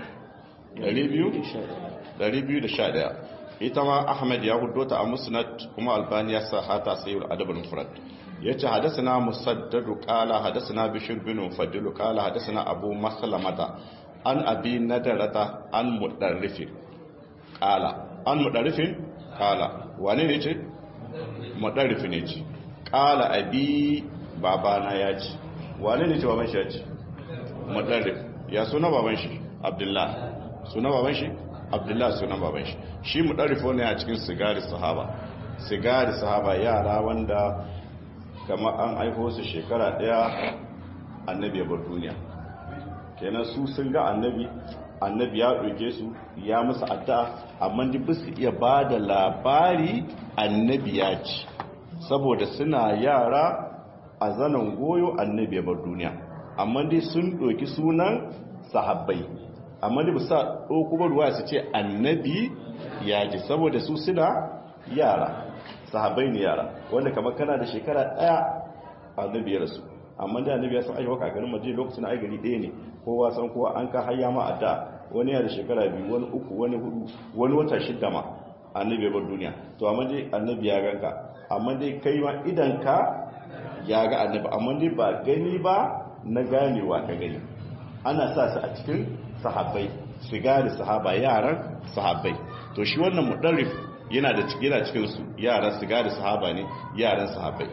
211 ita ma ahmad ya hudo ta a musnad kuma albani ya sa hata sayyid adab al-mufrad yace hadathana musaddad qala hadathana bishr bin fadl qala hadathana abu maslamata an abi nadarata an mudarrifin qala an mudarrifin qala wane ne ce mudarrifin ne ce qala abi babana ya ce wane ne ce baban shi ya ce mudarrif ya suna baban shi abdullah suna baban shi abdullah suna baban shi shi mudarrifo ne a cikin sigari sahaba sigari sahaba yara wanda kamar an aiko su shekara daya annabi ya bar duniya kenan su sun ga annabi annabi ya ɗauke su ya musu addu'a amma duk su iya ba da labari annabi ya ci saboda suna yara a zanen goyo annabi ya bar duniya amma dai sun ɗauki sunan sahabbai amma dai bisa ɗauku ba ruwa su ce annabi ya ji saboda su suna yara sahabbai ne yara wanda kamar kana da shekara ɗaya annabi ya rasu amma da annabi ya san ayyuka kakarin madina lokacin ai gari ɗaya ne kowa san kowa an ka hayya ma adda wani ya da shekara biyu wani uku wani hudu wani wata shidda ma annabi ya bar duniya to amma dai annabi ya ganka amma dai kai ma idan ka ya ga annabi amma dai ba gani ba na ganewa ka gani ana sa su a cikin sahabbai sigari sahaba yaran sahabbai to shi wannan mudarrif yana da yana cikin su yaran sigari sahaba ne yaran sahabbai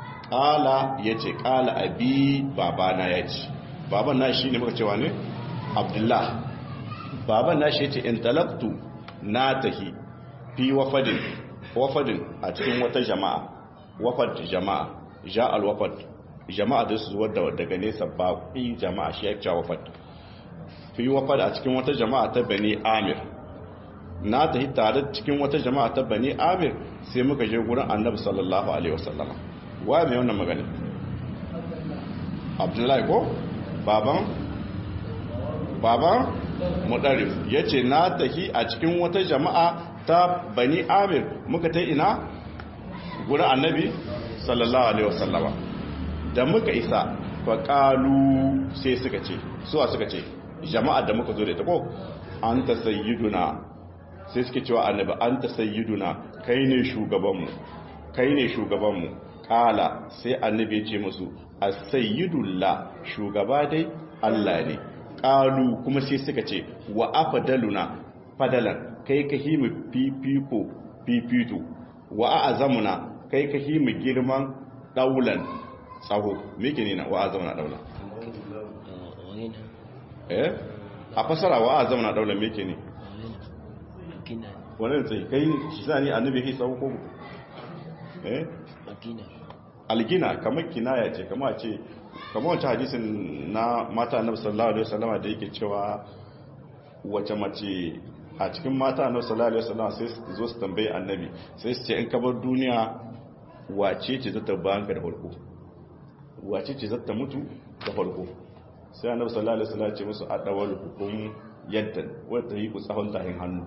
kala yace kala abi babana yace baban na shi ne muka cewa ne abdullah baban na shi yace intalaqtu na tahi fi wafadin wafadin a cikin wata jama'a wafad jama'a ja al wafad jama'a da su zuwa daga nesa baƙi jama'a shi ya cewa wafad fi wafad a cikin wata jama'a ta bani amir na tahi tare cikin wata jama'a ta bani amir sai muka je gurin annabi sallallahu alaihi wasallama wa mai wannan magana abdullahi ko baban baban mudarif ya ce na tahi a cikin wata jama'a ta bani amir muka ta ina gurin annabi sallallahu alaihi wasallama da muka isa faƙalu sai suka ce suwa suka ce jama'a da muka zo da ita ko an ta sayyiduna sai suke cewa annabi an ta sayyiduna kai ne shugabanmu kai ne shugabanmu kala sai annabi ya ce musu as-sayyidullah shugaba dai Allah ne kalu kuma sai suka ce wa afdaluna fadalan kai ka himu fifiko fifito wa a'zamuna kai ka himu girman daulan tsaho me ke ne na wa a'zamuna daulan eh a fasara wa a'zamuna daulan me ke ne wannan tsaye kai shi sani annabi ya tsaho ko eh algina kamar kinaya ce kamar ce kamar wancan hadisin na mata annabi sallallahu alaihi wasallama da yake cewa wace mace a cikin mata annabi sallallahu alaihi wasallama sai su zo su tambaye annabi sai su ce in kabar duniya wace ce zata banka da farko wace ce zata mutu da farko sai annabi sallallahu alaihi wasallama ce musu adawal hukum yaddan wanda yi ku tsahon tahin hannu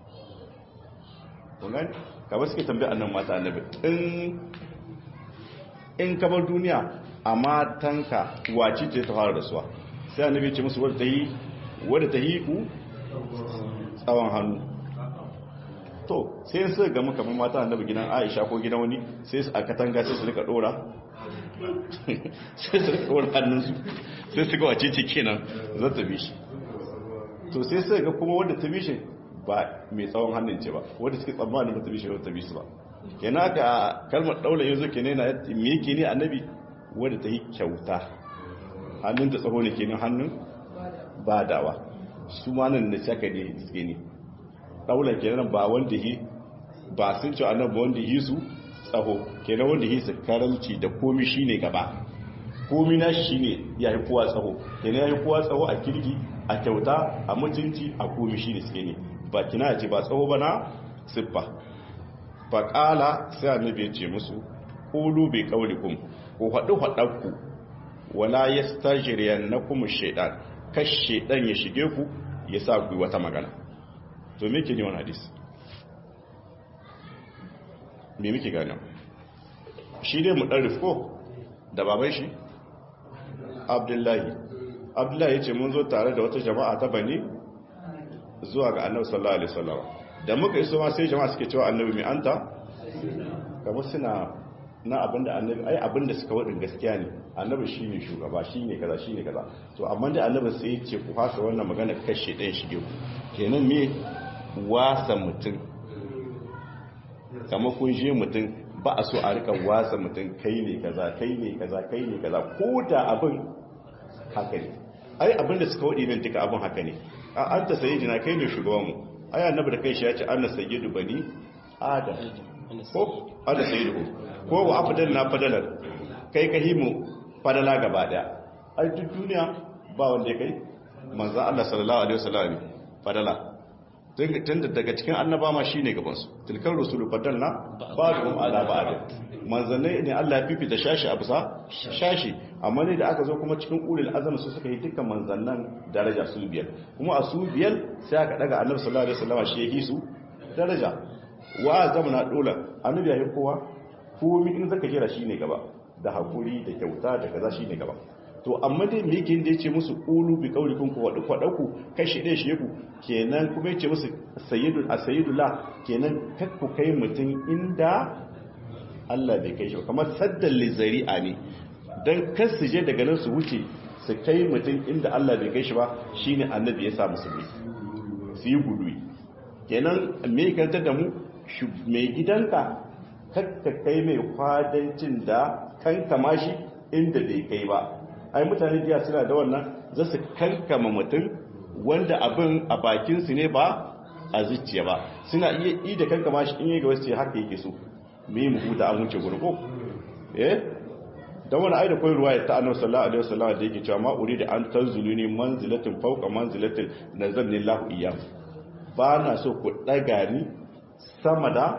kun gani kamar suke tambaye annabi mata annabi in in kamar duniya a matanka wace ce ta fara rasuwa sai annabi ce musu wadda ta yi wadda ta yi ku tsawon hannu to sai su gama kamar mata annabi gidan aisha ko gidan wani sai su a katanga sai su rika dora sai su rika dora hannunsu sai su ga wace ce kenan za ta bi shi to sai su ga kuma wadda ta bi shi ba mai tsawon hannun ce ba wadda suke tsammanin ba ta bi shi wadda ta bi su ba kenan ka kalmar daula yanzu ke ne na me yake ne annabi wadda ta yi kyauta hannun ta tsaho ne kenan hannun badawa su ma nan da shaka ne suke ne daular kenan ba wanda yi ba sun ce annabi wanda yi su tsaho kenan wanda yi su karamci da komi shine gaba komi na shi shine ya yi kowa tsaho kenan ya yi kowa tsaho a kirki a kyauta a mutunci a komi shine suke ne ba kina ce ba tsaho ba na siffa ba kala sai annabi ya ce musu qulu bi qawlikum ko hadu hadanku wala yastajriyannakum shaytan kash shaytan ya shige ku ya sa ku wata magana to me ke ne wannan hadisi me muke gane shi dai mu dan rifko da baban shi abdullahi abdullahi ya ce mun zo tare da wata jama'a ta bani zuwa ga annabi sallallahu alaihi wasallam da muka iso ma sai jama'a suke cewa annabi mai anta kamar suna na abinda annabi ai abinda suka wadin gaskiya ne annabi shine shugaba shine kaza shine kaza to amma da annabi sai ya ce ku fasa wannan magana kashe ɗayan shige ku kenan me wasa mutum kamar kun je mutum ba a so a rika wasa mutum kai ne kaza kai ne kaza kai ne kaza ko da abin haka ne ai abinda suka wadi nan duka abin haka ne a an ta sayi jina kai ne shugaban mu ai annabi da kai shi ya ce anna sayyidu bani adam ko ana sayyidu ko wa afdal na fadalar kai ka himu fadala gaba daya ai duk duniya ba wanda ya kai manzo Allah sallallahu alaihi wasallam fadala tun daga cikin annaba ma shine gaban su tilkar rusulu fadalna ba'dhum ala ba'd manzanai ne Allah ya fifita shashi a bisa shashi amma ne da aka zo kuma cikin ulul azam su suka yi dukkan manzannan daraja su biyar kuma a su biyar sai aka daga annabi sallallahu alaihi wasallam shi yake su daraja wa zamana dola annabi yayin kowa komai in zaka jira shine gaba da hakuri da kyauta da kaza shine gaba to amma dai me yake da yace musu qulu bi qaulikum ku wadu kwadaku kashi dai shi ku kenan kuma yace musu sayyidul asayidullah kenan kakku kai mutun inda Allah bai kai shi kamar saddan lizari'a ne dan kar su je daga nan su wuce su kai mutun inda Allah bai kai shi ba shine annabi ya sa musulmi su yi gudu kenan me kantar da mu mai gidanka kakka kai mai kwadancin da kankama shi inda bai kai ba ai mutane jiya suna da wannan za su kankama mutum wanda abin a bakinsu ne ba a zuciya ba suna iya yi da kankama shi in yi ga wasu haka yake so me mu huta an wuce gurgo eh dan wani aida koyi ruwaya ta annabi sallallahu alaihi wasallam da yake cewa ma urida an tanzuluni manzilatin fawqa manzilatin nazalni lahu iyyam ba na so ku daga ni sama da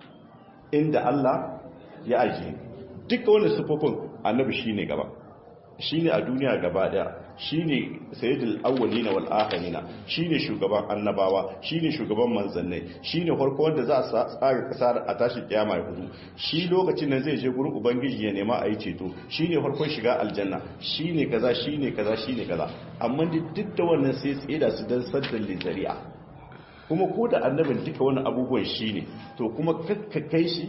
inda Allah ya ajiye duka wani sufofin annabi shine gaba shine a duniya gaba daya shine sayyidul awwalina wal akhirina shine shugaban annabawa shine shugaban manzannai shine farko wanda za a tsara kasa a tashi kiyama ya hudu shi lokacin nan zai je gurin ubangiji ya nema a yi ceto shine farkon shiga aljanna shine kaza shine kaza shine kaza amma duk da wannan sai tsaye da su dan saddan lizari'a kuma ko da annabin duka wani abubuwan shine to kuma kakka kai shi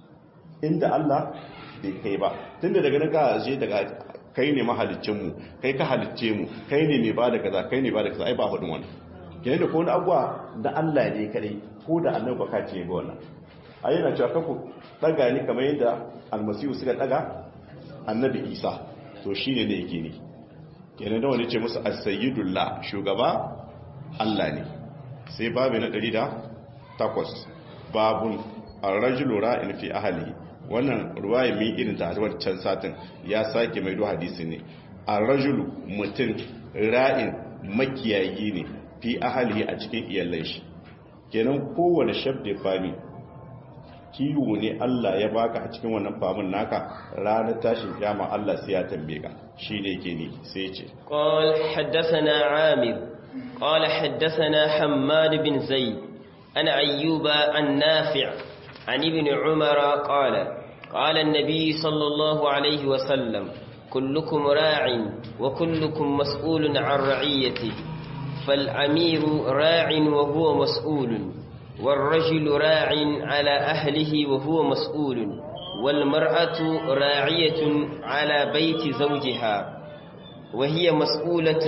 inda Allah bai kai ba tunda daga nan ka je daga kai ne mahalicinmu kai ka halicce mu kai ne mai bada kaza kai ne bada kaza ai ba hudun wannan kenan da ko wani abuwa da Allah ne kadai ko da annabi baka ce ga wannan ai yana cewa kaku daga ni kamar yadda almasihu suka daga annabi Isa to shine ne yake ne kenan da wani ce musu as-sayyidullah shugaba Allah ne sai babu na 108 babun ar-rajulu ra'in fi ahlihi wannan ruwaya min irin ta wancan satin ya sake mai hadisi ne a rajulu mutum ra'in makiyayi ne fi ahalihi a cikin iyalan shi kenan kowane shabda fami kiwo ne Allah ya baka a cikin wannan famin naka ranar tashin kiyama Allah sai ya tambaye ka shine yake ne sai ya ce qal haddathana amir qala haddathana hammad bin zaid ana ayyuba an nafi' عن ابن عمر قال قال النبي صلى الله عليه وسلم كلكم راع وكلكم مسؤول عن رعيته فالأمير راع وهو مسؤول والرجل راع على أهله وهو مسؤول والمرأة راعية على بيت زوجها وهي مسؤولة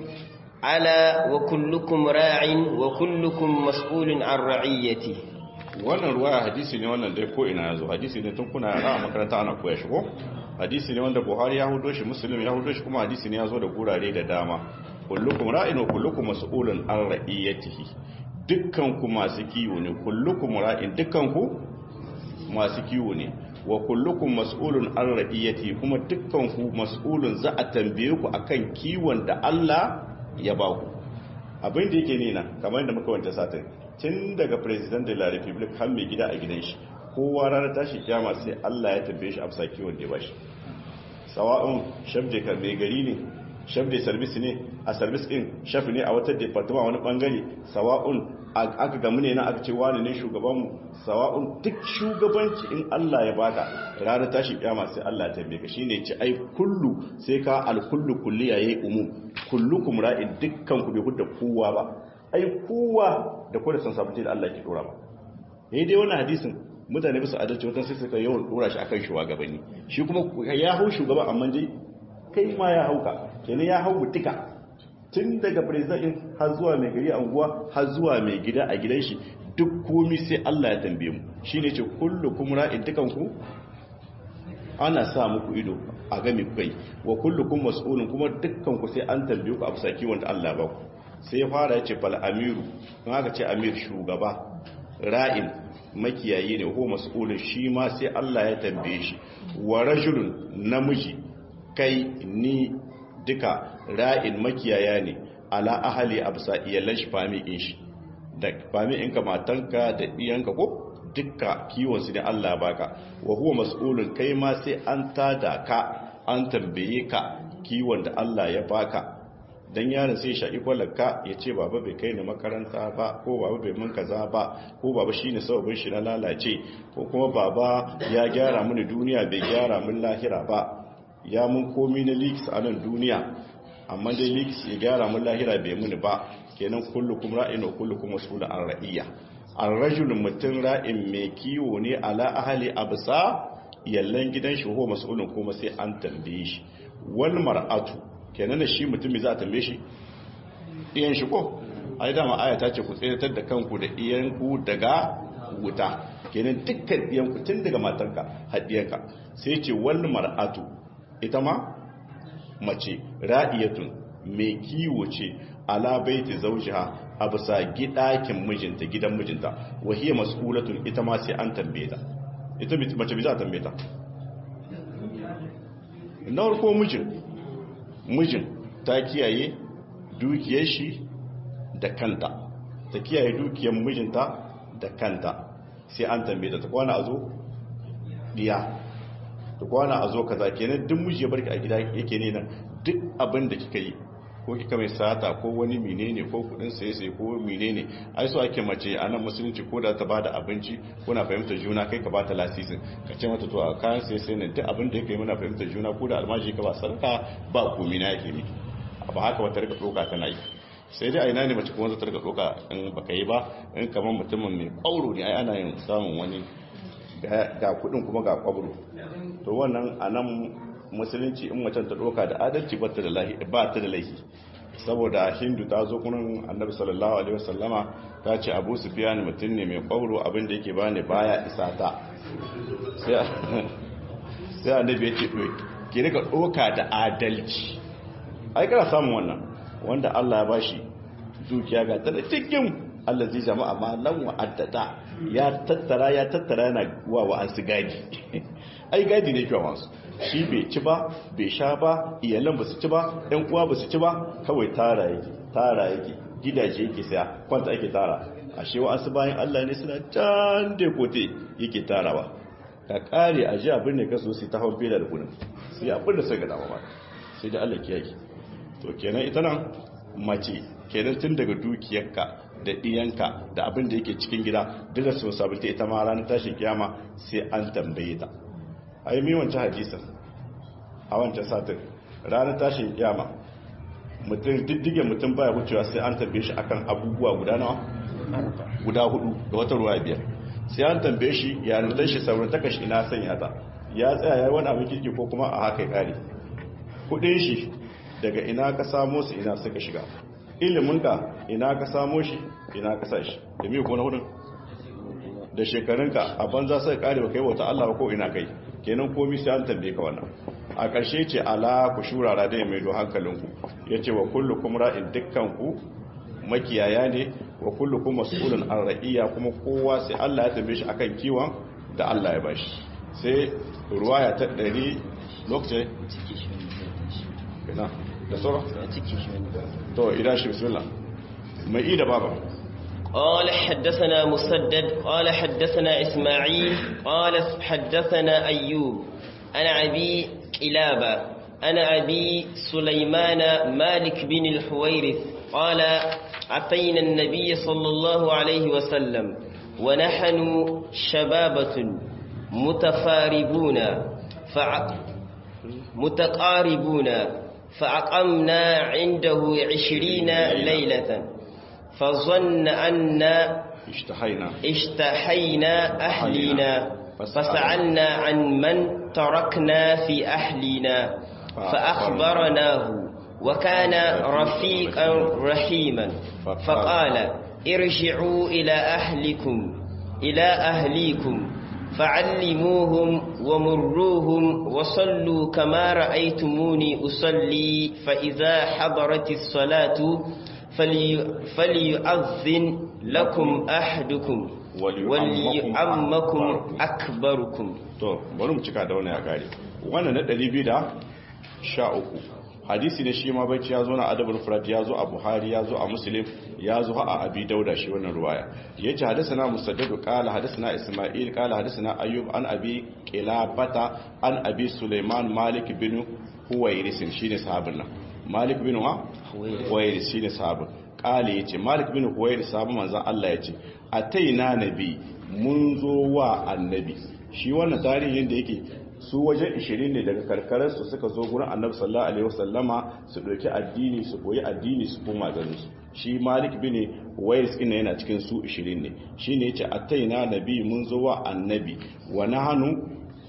على وكلكم راع وكلكم مسؤول عن رعيته wannan ruwaya hadisi ne wannan dai ko ina yazo hadisi ne tun kuna yara a makaranta ana koya shi ko hadisi ne wanda buhari ya hudo shi muslim ya hudo shi kuma hadisi ne ya zo da gurare da dama kullukum ra'in wa kullukum mas'ulun an ra'iyatihi dukkan ku masu kiwo ne kullukum ra'in dukkan ku masu kiwo ne wa kullukum mas'ulun an ra'iyatihi kuma dukkan ku mas'ulun za a tambaye ku akan kiwon da Allah ya ba ku abin da yake nina kamar yadda muka wanta satin tun daga president de la republic har mai gida a gidan shi kowa ranar tashi kyama sai Allah ya tambaye shi a bisa kiwon da ya bashi sawa'un shabde kan mai gari ne shabde service ne a service din shafi ne a wata department wani bangare sawa'un aka gamu ne na aka ce wani ne shugabanmu sawa'un duk shugabanci in Allah ya baka ranar tashi kyama sai Allah ya tambaye ka shine ce ai kullu sai ka al kullu kulliya yayi umum kullukum ra'in dukkan ku bai hudda kowa ba ai kowa da kowa san sabunci da Allah ke dora ba eh dai wannan hadisin mutane bisa adalci wata sai suka yawan dora shi akan shugabanni shi kuma ya hau shugaba amma dai kai ma ya hauka kenan ya hau mutuka tun daga president har zuwa mai gari a unguwa har zuwa mai gida a gidan shi duk komi sai Allah ya tambaye mu shine ce kullukum ra'in dukan ku ana sa muku ido a game kai wa kullukum mas'ulun kuma dukkan ku sai an tambaye ku a bisa kiwon da Allah ba ku sai ya fara ya ce fal amiru don haka ce amir shugaba ra'in makiyayi ne ko mas'ulun shi ma sai Allah ya tambaye shi wa rajulun namiji kai ni duka ra'in makiyaya ne ala ahali absa iyalan shi fami in shi da fami in ka matanka da diyanka ko dukka kiwon su ne Allah baka wa huwa mas'ulun kai ma sai an tada ka an tambaye ka kiwon da Allah ya baka dan yaron sai shaƙi kwallaka ya ce baba bai kai ni makaranta ba ko baba bai mun kaza ba ko baba shine sababin shi na lalace ko kuma baba ya gyara mini duniya bai gyara min lahira ba ya mun komi na leaks a nan duniya amma dai leaks ya gyara mun lahira bai muni ba kenan kullukum ra'in wa kullukum mas'ulun an ra'iyya ar-rajul mutun ra'in mai kiwo ne ala ahli absa yallan gidan shi ho mas'ulun kuma sai an tambaye shi wal mar'atu kenan da shi mutum za a tambaye shi iyan shi ko ai dama aya ta ce ku tsayatar da kanku da iyan ku daga wuta kenan dukkan iyan ku tun daga matarka hadiyanka sai ce wal mar'atu ita ma mace ra'iyatun mai kiwo ce ala baiti zawjiha a bisa gidakin mijinta gidan mijinta wahiya mas'ulatun ita ma sai an tambaye ta ita mace bi za a tambaye ta na farko mijin mijin ta kiyaye dukiyar shi da kanta ta kiyaye dukiyar mijinta da kanta sai an tambaye ta ta kwana a zo diya da kwana a zo kaza kenan duk miji ya barki a gida yake ne nan duk abin da kika yi ko kika mai sata ko wani menene ko kudin saye saye ko menene ai so ake mace a nan musulunci ko da ta bada abinci kuna fahimtar juna kai ka bata lasisin ka ce mata to a kayan saye saye ne duk abin da yake muna fahimtar juna ko da almaji ka ba sarka ba komi na yake miki ba haka wata rika doka tana yi sai dai a ina ne mace kuma zata rika doka in baka yi ba in kamar mutumin mai kwauro ne ai ana yin samun wani ga kudin kuma ga kwabro to wannan anan musulunci in macen ta doka da adalci ba ta da laihi saboda hindu ta zo kunan annabi sallallahu alaihi wasallama ta ce abu sufiyan mutum ne mai kwabro abinda yake bani baya isa ta sai annabi ya ce ki rika doka da adalci ai kana samun wannan wanda Allah ya bashi dukiya ga ta cikin Allah zai jama'a ma lan wa'addata ya tattara ya tattara yana wa wa'ansu gadi ai gadi ne kyau masu shi bai ci ba bai sha ba iyalan ba su ci ba ɗan uwa ba su ci ba kawai tara yake tara yake gidaje yake saya kwanta ake tara ashe wa'ansu bayan Allah ne suna can da kote yake tarawa ka kare a ji abin da ka so sai ta hau bela da kudin sai abin da sai ga dama ba sai da Allah kiyaye to kenan ita nan mace kenan tun daga dukiyarka da ɗiyanka da abin da yake cikin gida duk da responsibility ita ma ranar tashin kiyama sai an tambaye ta a yi mi wancan hadisin a wancan satin ranar tashin kiyama mutum diddige mutum baya wucewa sai an tambaye shi akan abubuwa guda nawa guda hudu da wata ruwa biyar sai an tambaye shi ya nuna shi saurin takashi ina sanya ta ya tsaya ya yi wani abin kirki ko kuma a haka kare kudin shi daga ina ka samo su ina suka shiga iliminka ina ka samo shi ina ka sa shi da miyu ko na hudun da shekarunka a banza sai kare ba kai wata Allah ba ko ina kai kenan komai sai an tambaye ka wannan a ƙarshe ce ala ku shurara da mai do hankalinku yace wa kullukum ra'in dukkanku makiyaya ne wa kullukum mas'ulun an ra'iya kuma kowa sai Allah ya tambaye shi akan kiwon da Allah ya bashi sai ruwaya ta 100 lokacin ina da sauran to idan shi bismillah mai ida baba قال حدثنا مسدد قال حدثنا إسماعيل قال حدثنا أيوب أنا أبي كلابة أنا أبي سليمان مالك بن الحويرث قال أتينا النبي صلى الله عليه وسلم ونحن شبابة متفاربون فع... متقاربون فأقمنا عنده عشرين ليلة فظن أن اشتحينا اشتحينا أهلنا فسألنا عن من تركنا في أهلنا فأخبرناه وكان رفيقا رحيما فقال ارجعوا إلى أهلكم إلى أهليكم فعلموهم ومروهم وصلوا كما رأيتموني أصلي فإذا حضرت الصلاة فلي فليؤذن لكم أحدكم وليعمكم أكبركم to bari mu cika da wannan ya kare wannan na 213 hadisi ne shi ma bacci ya zo na adabul furat ya zo a buhari ya zo a muslim ya zo a abi dauda shi wannan ruwaya yace hadisana musaddadu qala hadisana isma'il qala hadisana ayyub an abi qilabata an abi sulaiman malik bin huwairis shine sahabin nan malik bin wa huwairis shine sahabin qala yace malik bin huwairis sahabin manzon Allah yace ataina nabi mun zo wa annabi shi wannan tarihin da yake su wajen 20 ne daga karkararsu suka zo gurin annabi sallallahu alaihi wasallama su ɗauki addini su koyi addini su koma garin su shi malik bin wais ina yana cikin su 20 ne shine yace ataina nabi mun zo wa annabi wa nahanu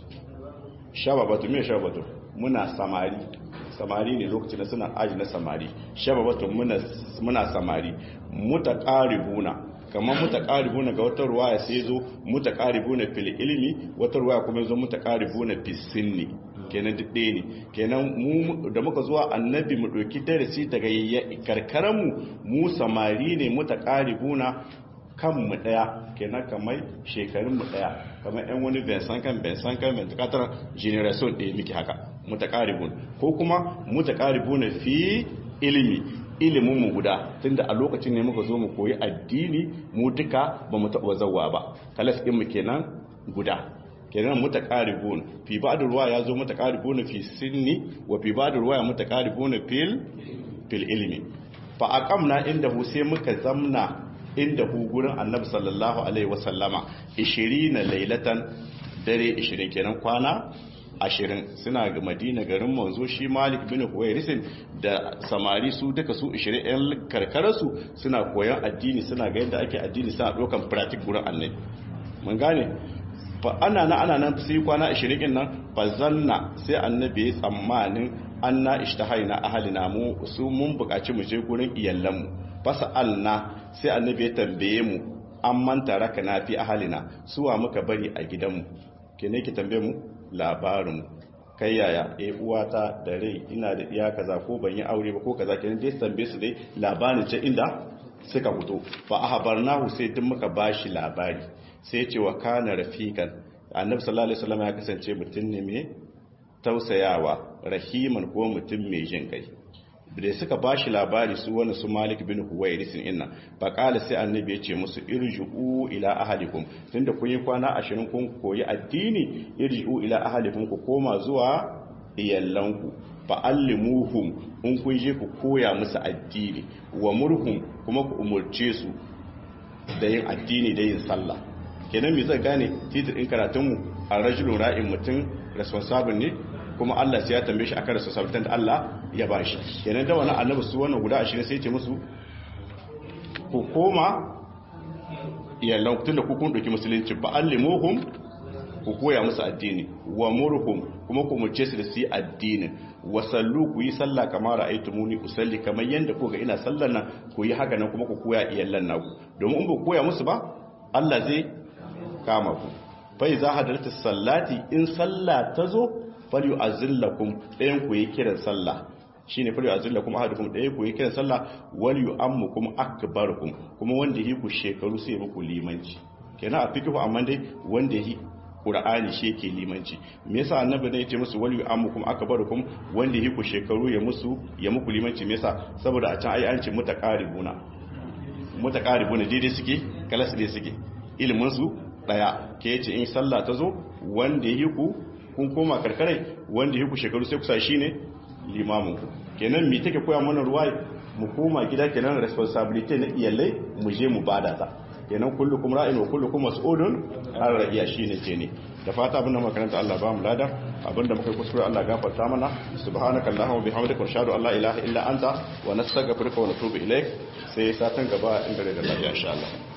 shababatu me shababatu muna samari samari ne lokacin da suna aji na samari shababatu muna muna samari mutaqaribuna kamar mutaqaribuna ga wata ruwaya sai zo mutaqaribuna fil ilmi wata ruwaya kuma zo mutaqaribuna fis sinni kenan duk ɗaya ne kenan mu da muka zuwa annabi mu ɗauki darasi daga karkaran mu mu samari ne mutaqaribuna kan mu ɗaya kenan kamar shekarun mu ɗaya kamar yan wani bensan kan bensan kan bensan generation ɗaya miki haka mutaqaribun ko kuma mutaqaribuna fi ilimi ilimin mu guda tunda a lokacin ne muka zo mu koyi addini mu duka ba mu taɓa zawa ba kalas ɗin mu kenan guda kenan mutaqaribun fi ba'd ruwa ya zo mutaqaribun fi sinni wa fi ba'd ruwa ya mutaqaribun fil fil ilmi fa aqamna indahu sai muka zamna indahu gurin annabi sallallahu alaihi wasallama 20 lailatan dare 20 kenan kwana ashirin suna ga madina garin manzo shi malik bin huwairisin da samari su duka su ishirin yan karkararsu suna koyon addini suna ga yadda ake addini suna ɗaukan pratik gurin annabi mun gane fa ana na ana nan sai kwana ashirin din nan fa zanna sai annabi ya tsammanin anna ishtahaina ahalina mu su mun buƙaci mu je gurin iyalanmu fasa'alna sai annabi ya tambaye mu an manta raka na fi ahalina suwa muka bari a gidanmu ke ne ki tambaye mu labarin kai yaya eh uwata da rai ina da iya kaza ko ban yi aure ba ko kaza kenan dai tambaye su dai labarin ce inda suka fito fa ahbarnahu sai duk muka bashi labari sai ya ce wa kana rafiqan annabi sallallahu alaihi wasallam ya kasance mutum ne mai tausayawa rahiman ko mutum mai jin kai da suka ba shi labari su wani su malik bin huwairisin inna faƙala sai annabi ya ce musu irji'u ila ahalikum tunda kun yi kwana ashirin kun koyi addini irji'u ila ahalikum ku koma zuwa iyallanku fa'allimuhum in kun je ku koya musu addini wa murhum kuma ku umurce su da yin addini da yin sallah kenan me zai gane titir in karatunmu a rajulun ra'in mutum responsible ne kuma Allah sai ya tambaye shi akan responsibility da Allah ya bashi kenan da wannan annabi su wannan guda 20 sai ya ce musu ku koma iyallan tun da ku kun dauki musulunci ba allimuhum ku koya musu addini wa murhum kuma ku murce su da su yi addinin wa sallu ku yi sallah kamar ra'aytumuni usalli kamar yanda ku ga ina sallar nan ku yi haka nan kuma ku koya iyallan naku domin in ba ku koya musu ba Allah zai kama ku fa iza hadarta sallati in sallah ta zo falyu azillakum ɗayan ku yi kiran sallah shine falyu azillakum ahadukum ɗaya ku yi kiran sallah wal yu'ammukum akbarukum kuma wanda yi ku shekaru sai muku limanci kenan a fikihu amma dai wanda yi Qur'ani shi yake limanci me yasa annabi ne yace musu wal yu'ammukum akbarukum wanda yi ku shekaru ya musu ya muku limanci me yasa saboda a can ai an ce mutaqaribuna mutaqaribuna daidai suke kalas dai suke ilimin su daya ke yace in sallah ta zo wanda yi ku kun koma karkarai wanda yi ku shekaru sai kusa shine limamin ku kenan me take koya mana ruwa mu koma gida kenan responsibility na iyalai mu je mu bada ta kenan kullukum ra'in wa kullukum mas'ulun an ra'iya shine ce ne da fata abinda makaranta Allah ba mu lada abinda muka kuskure Allah gafarta mana subhanaka allahumma wa bihamdika wa ashhadu an la ilaha illa anta wa nastaghfiruka wa natubu ilaik sai satan gaba inda da lafiya insha Allah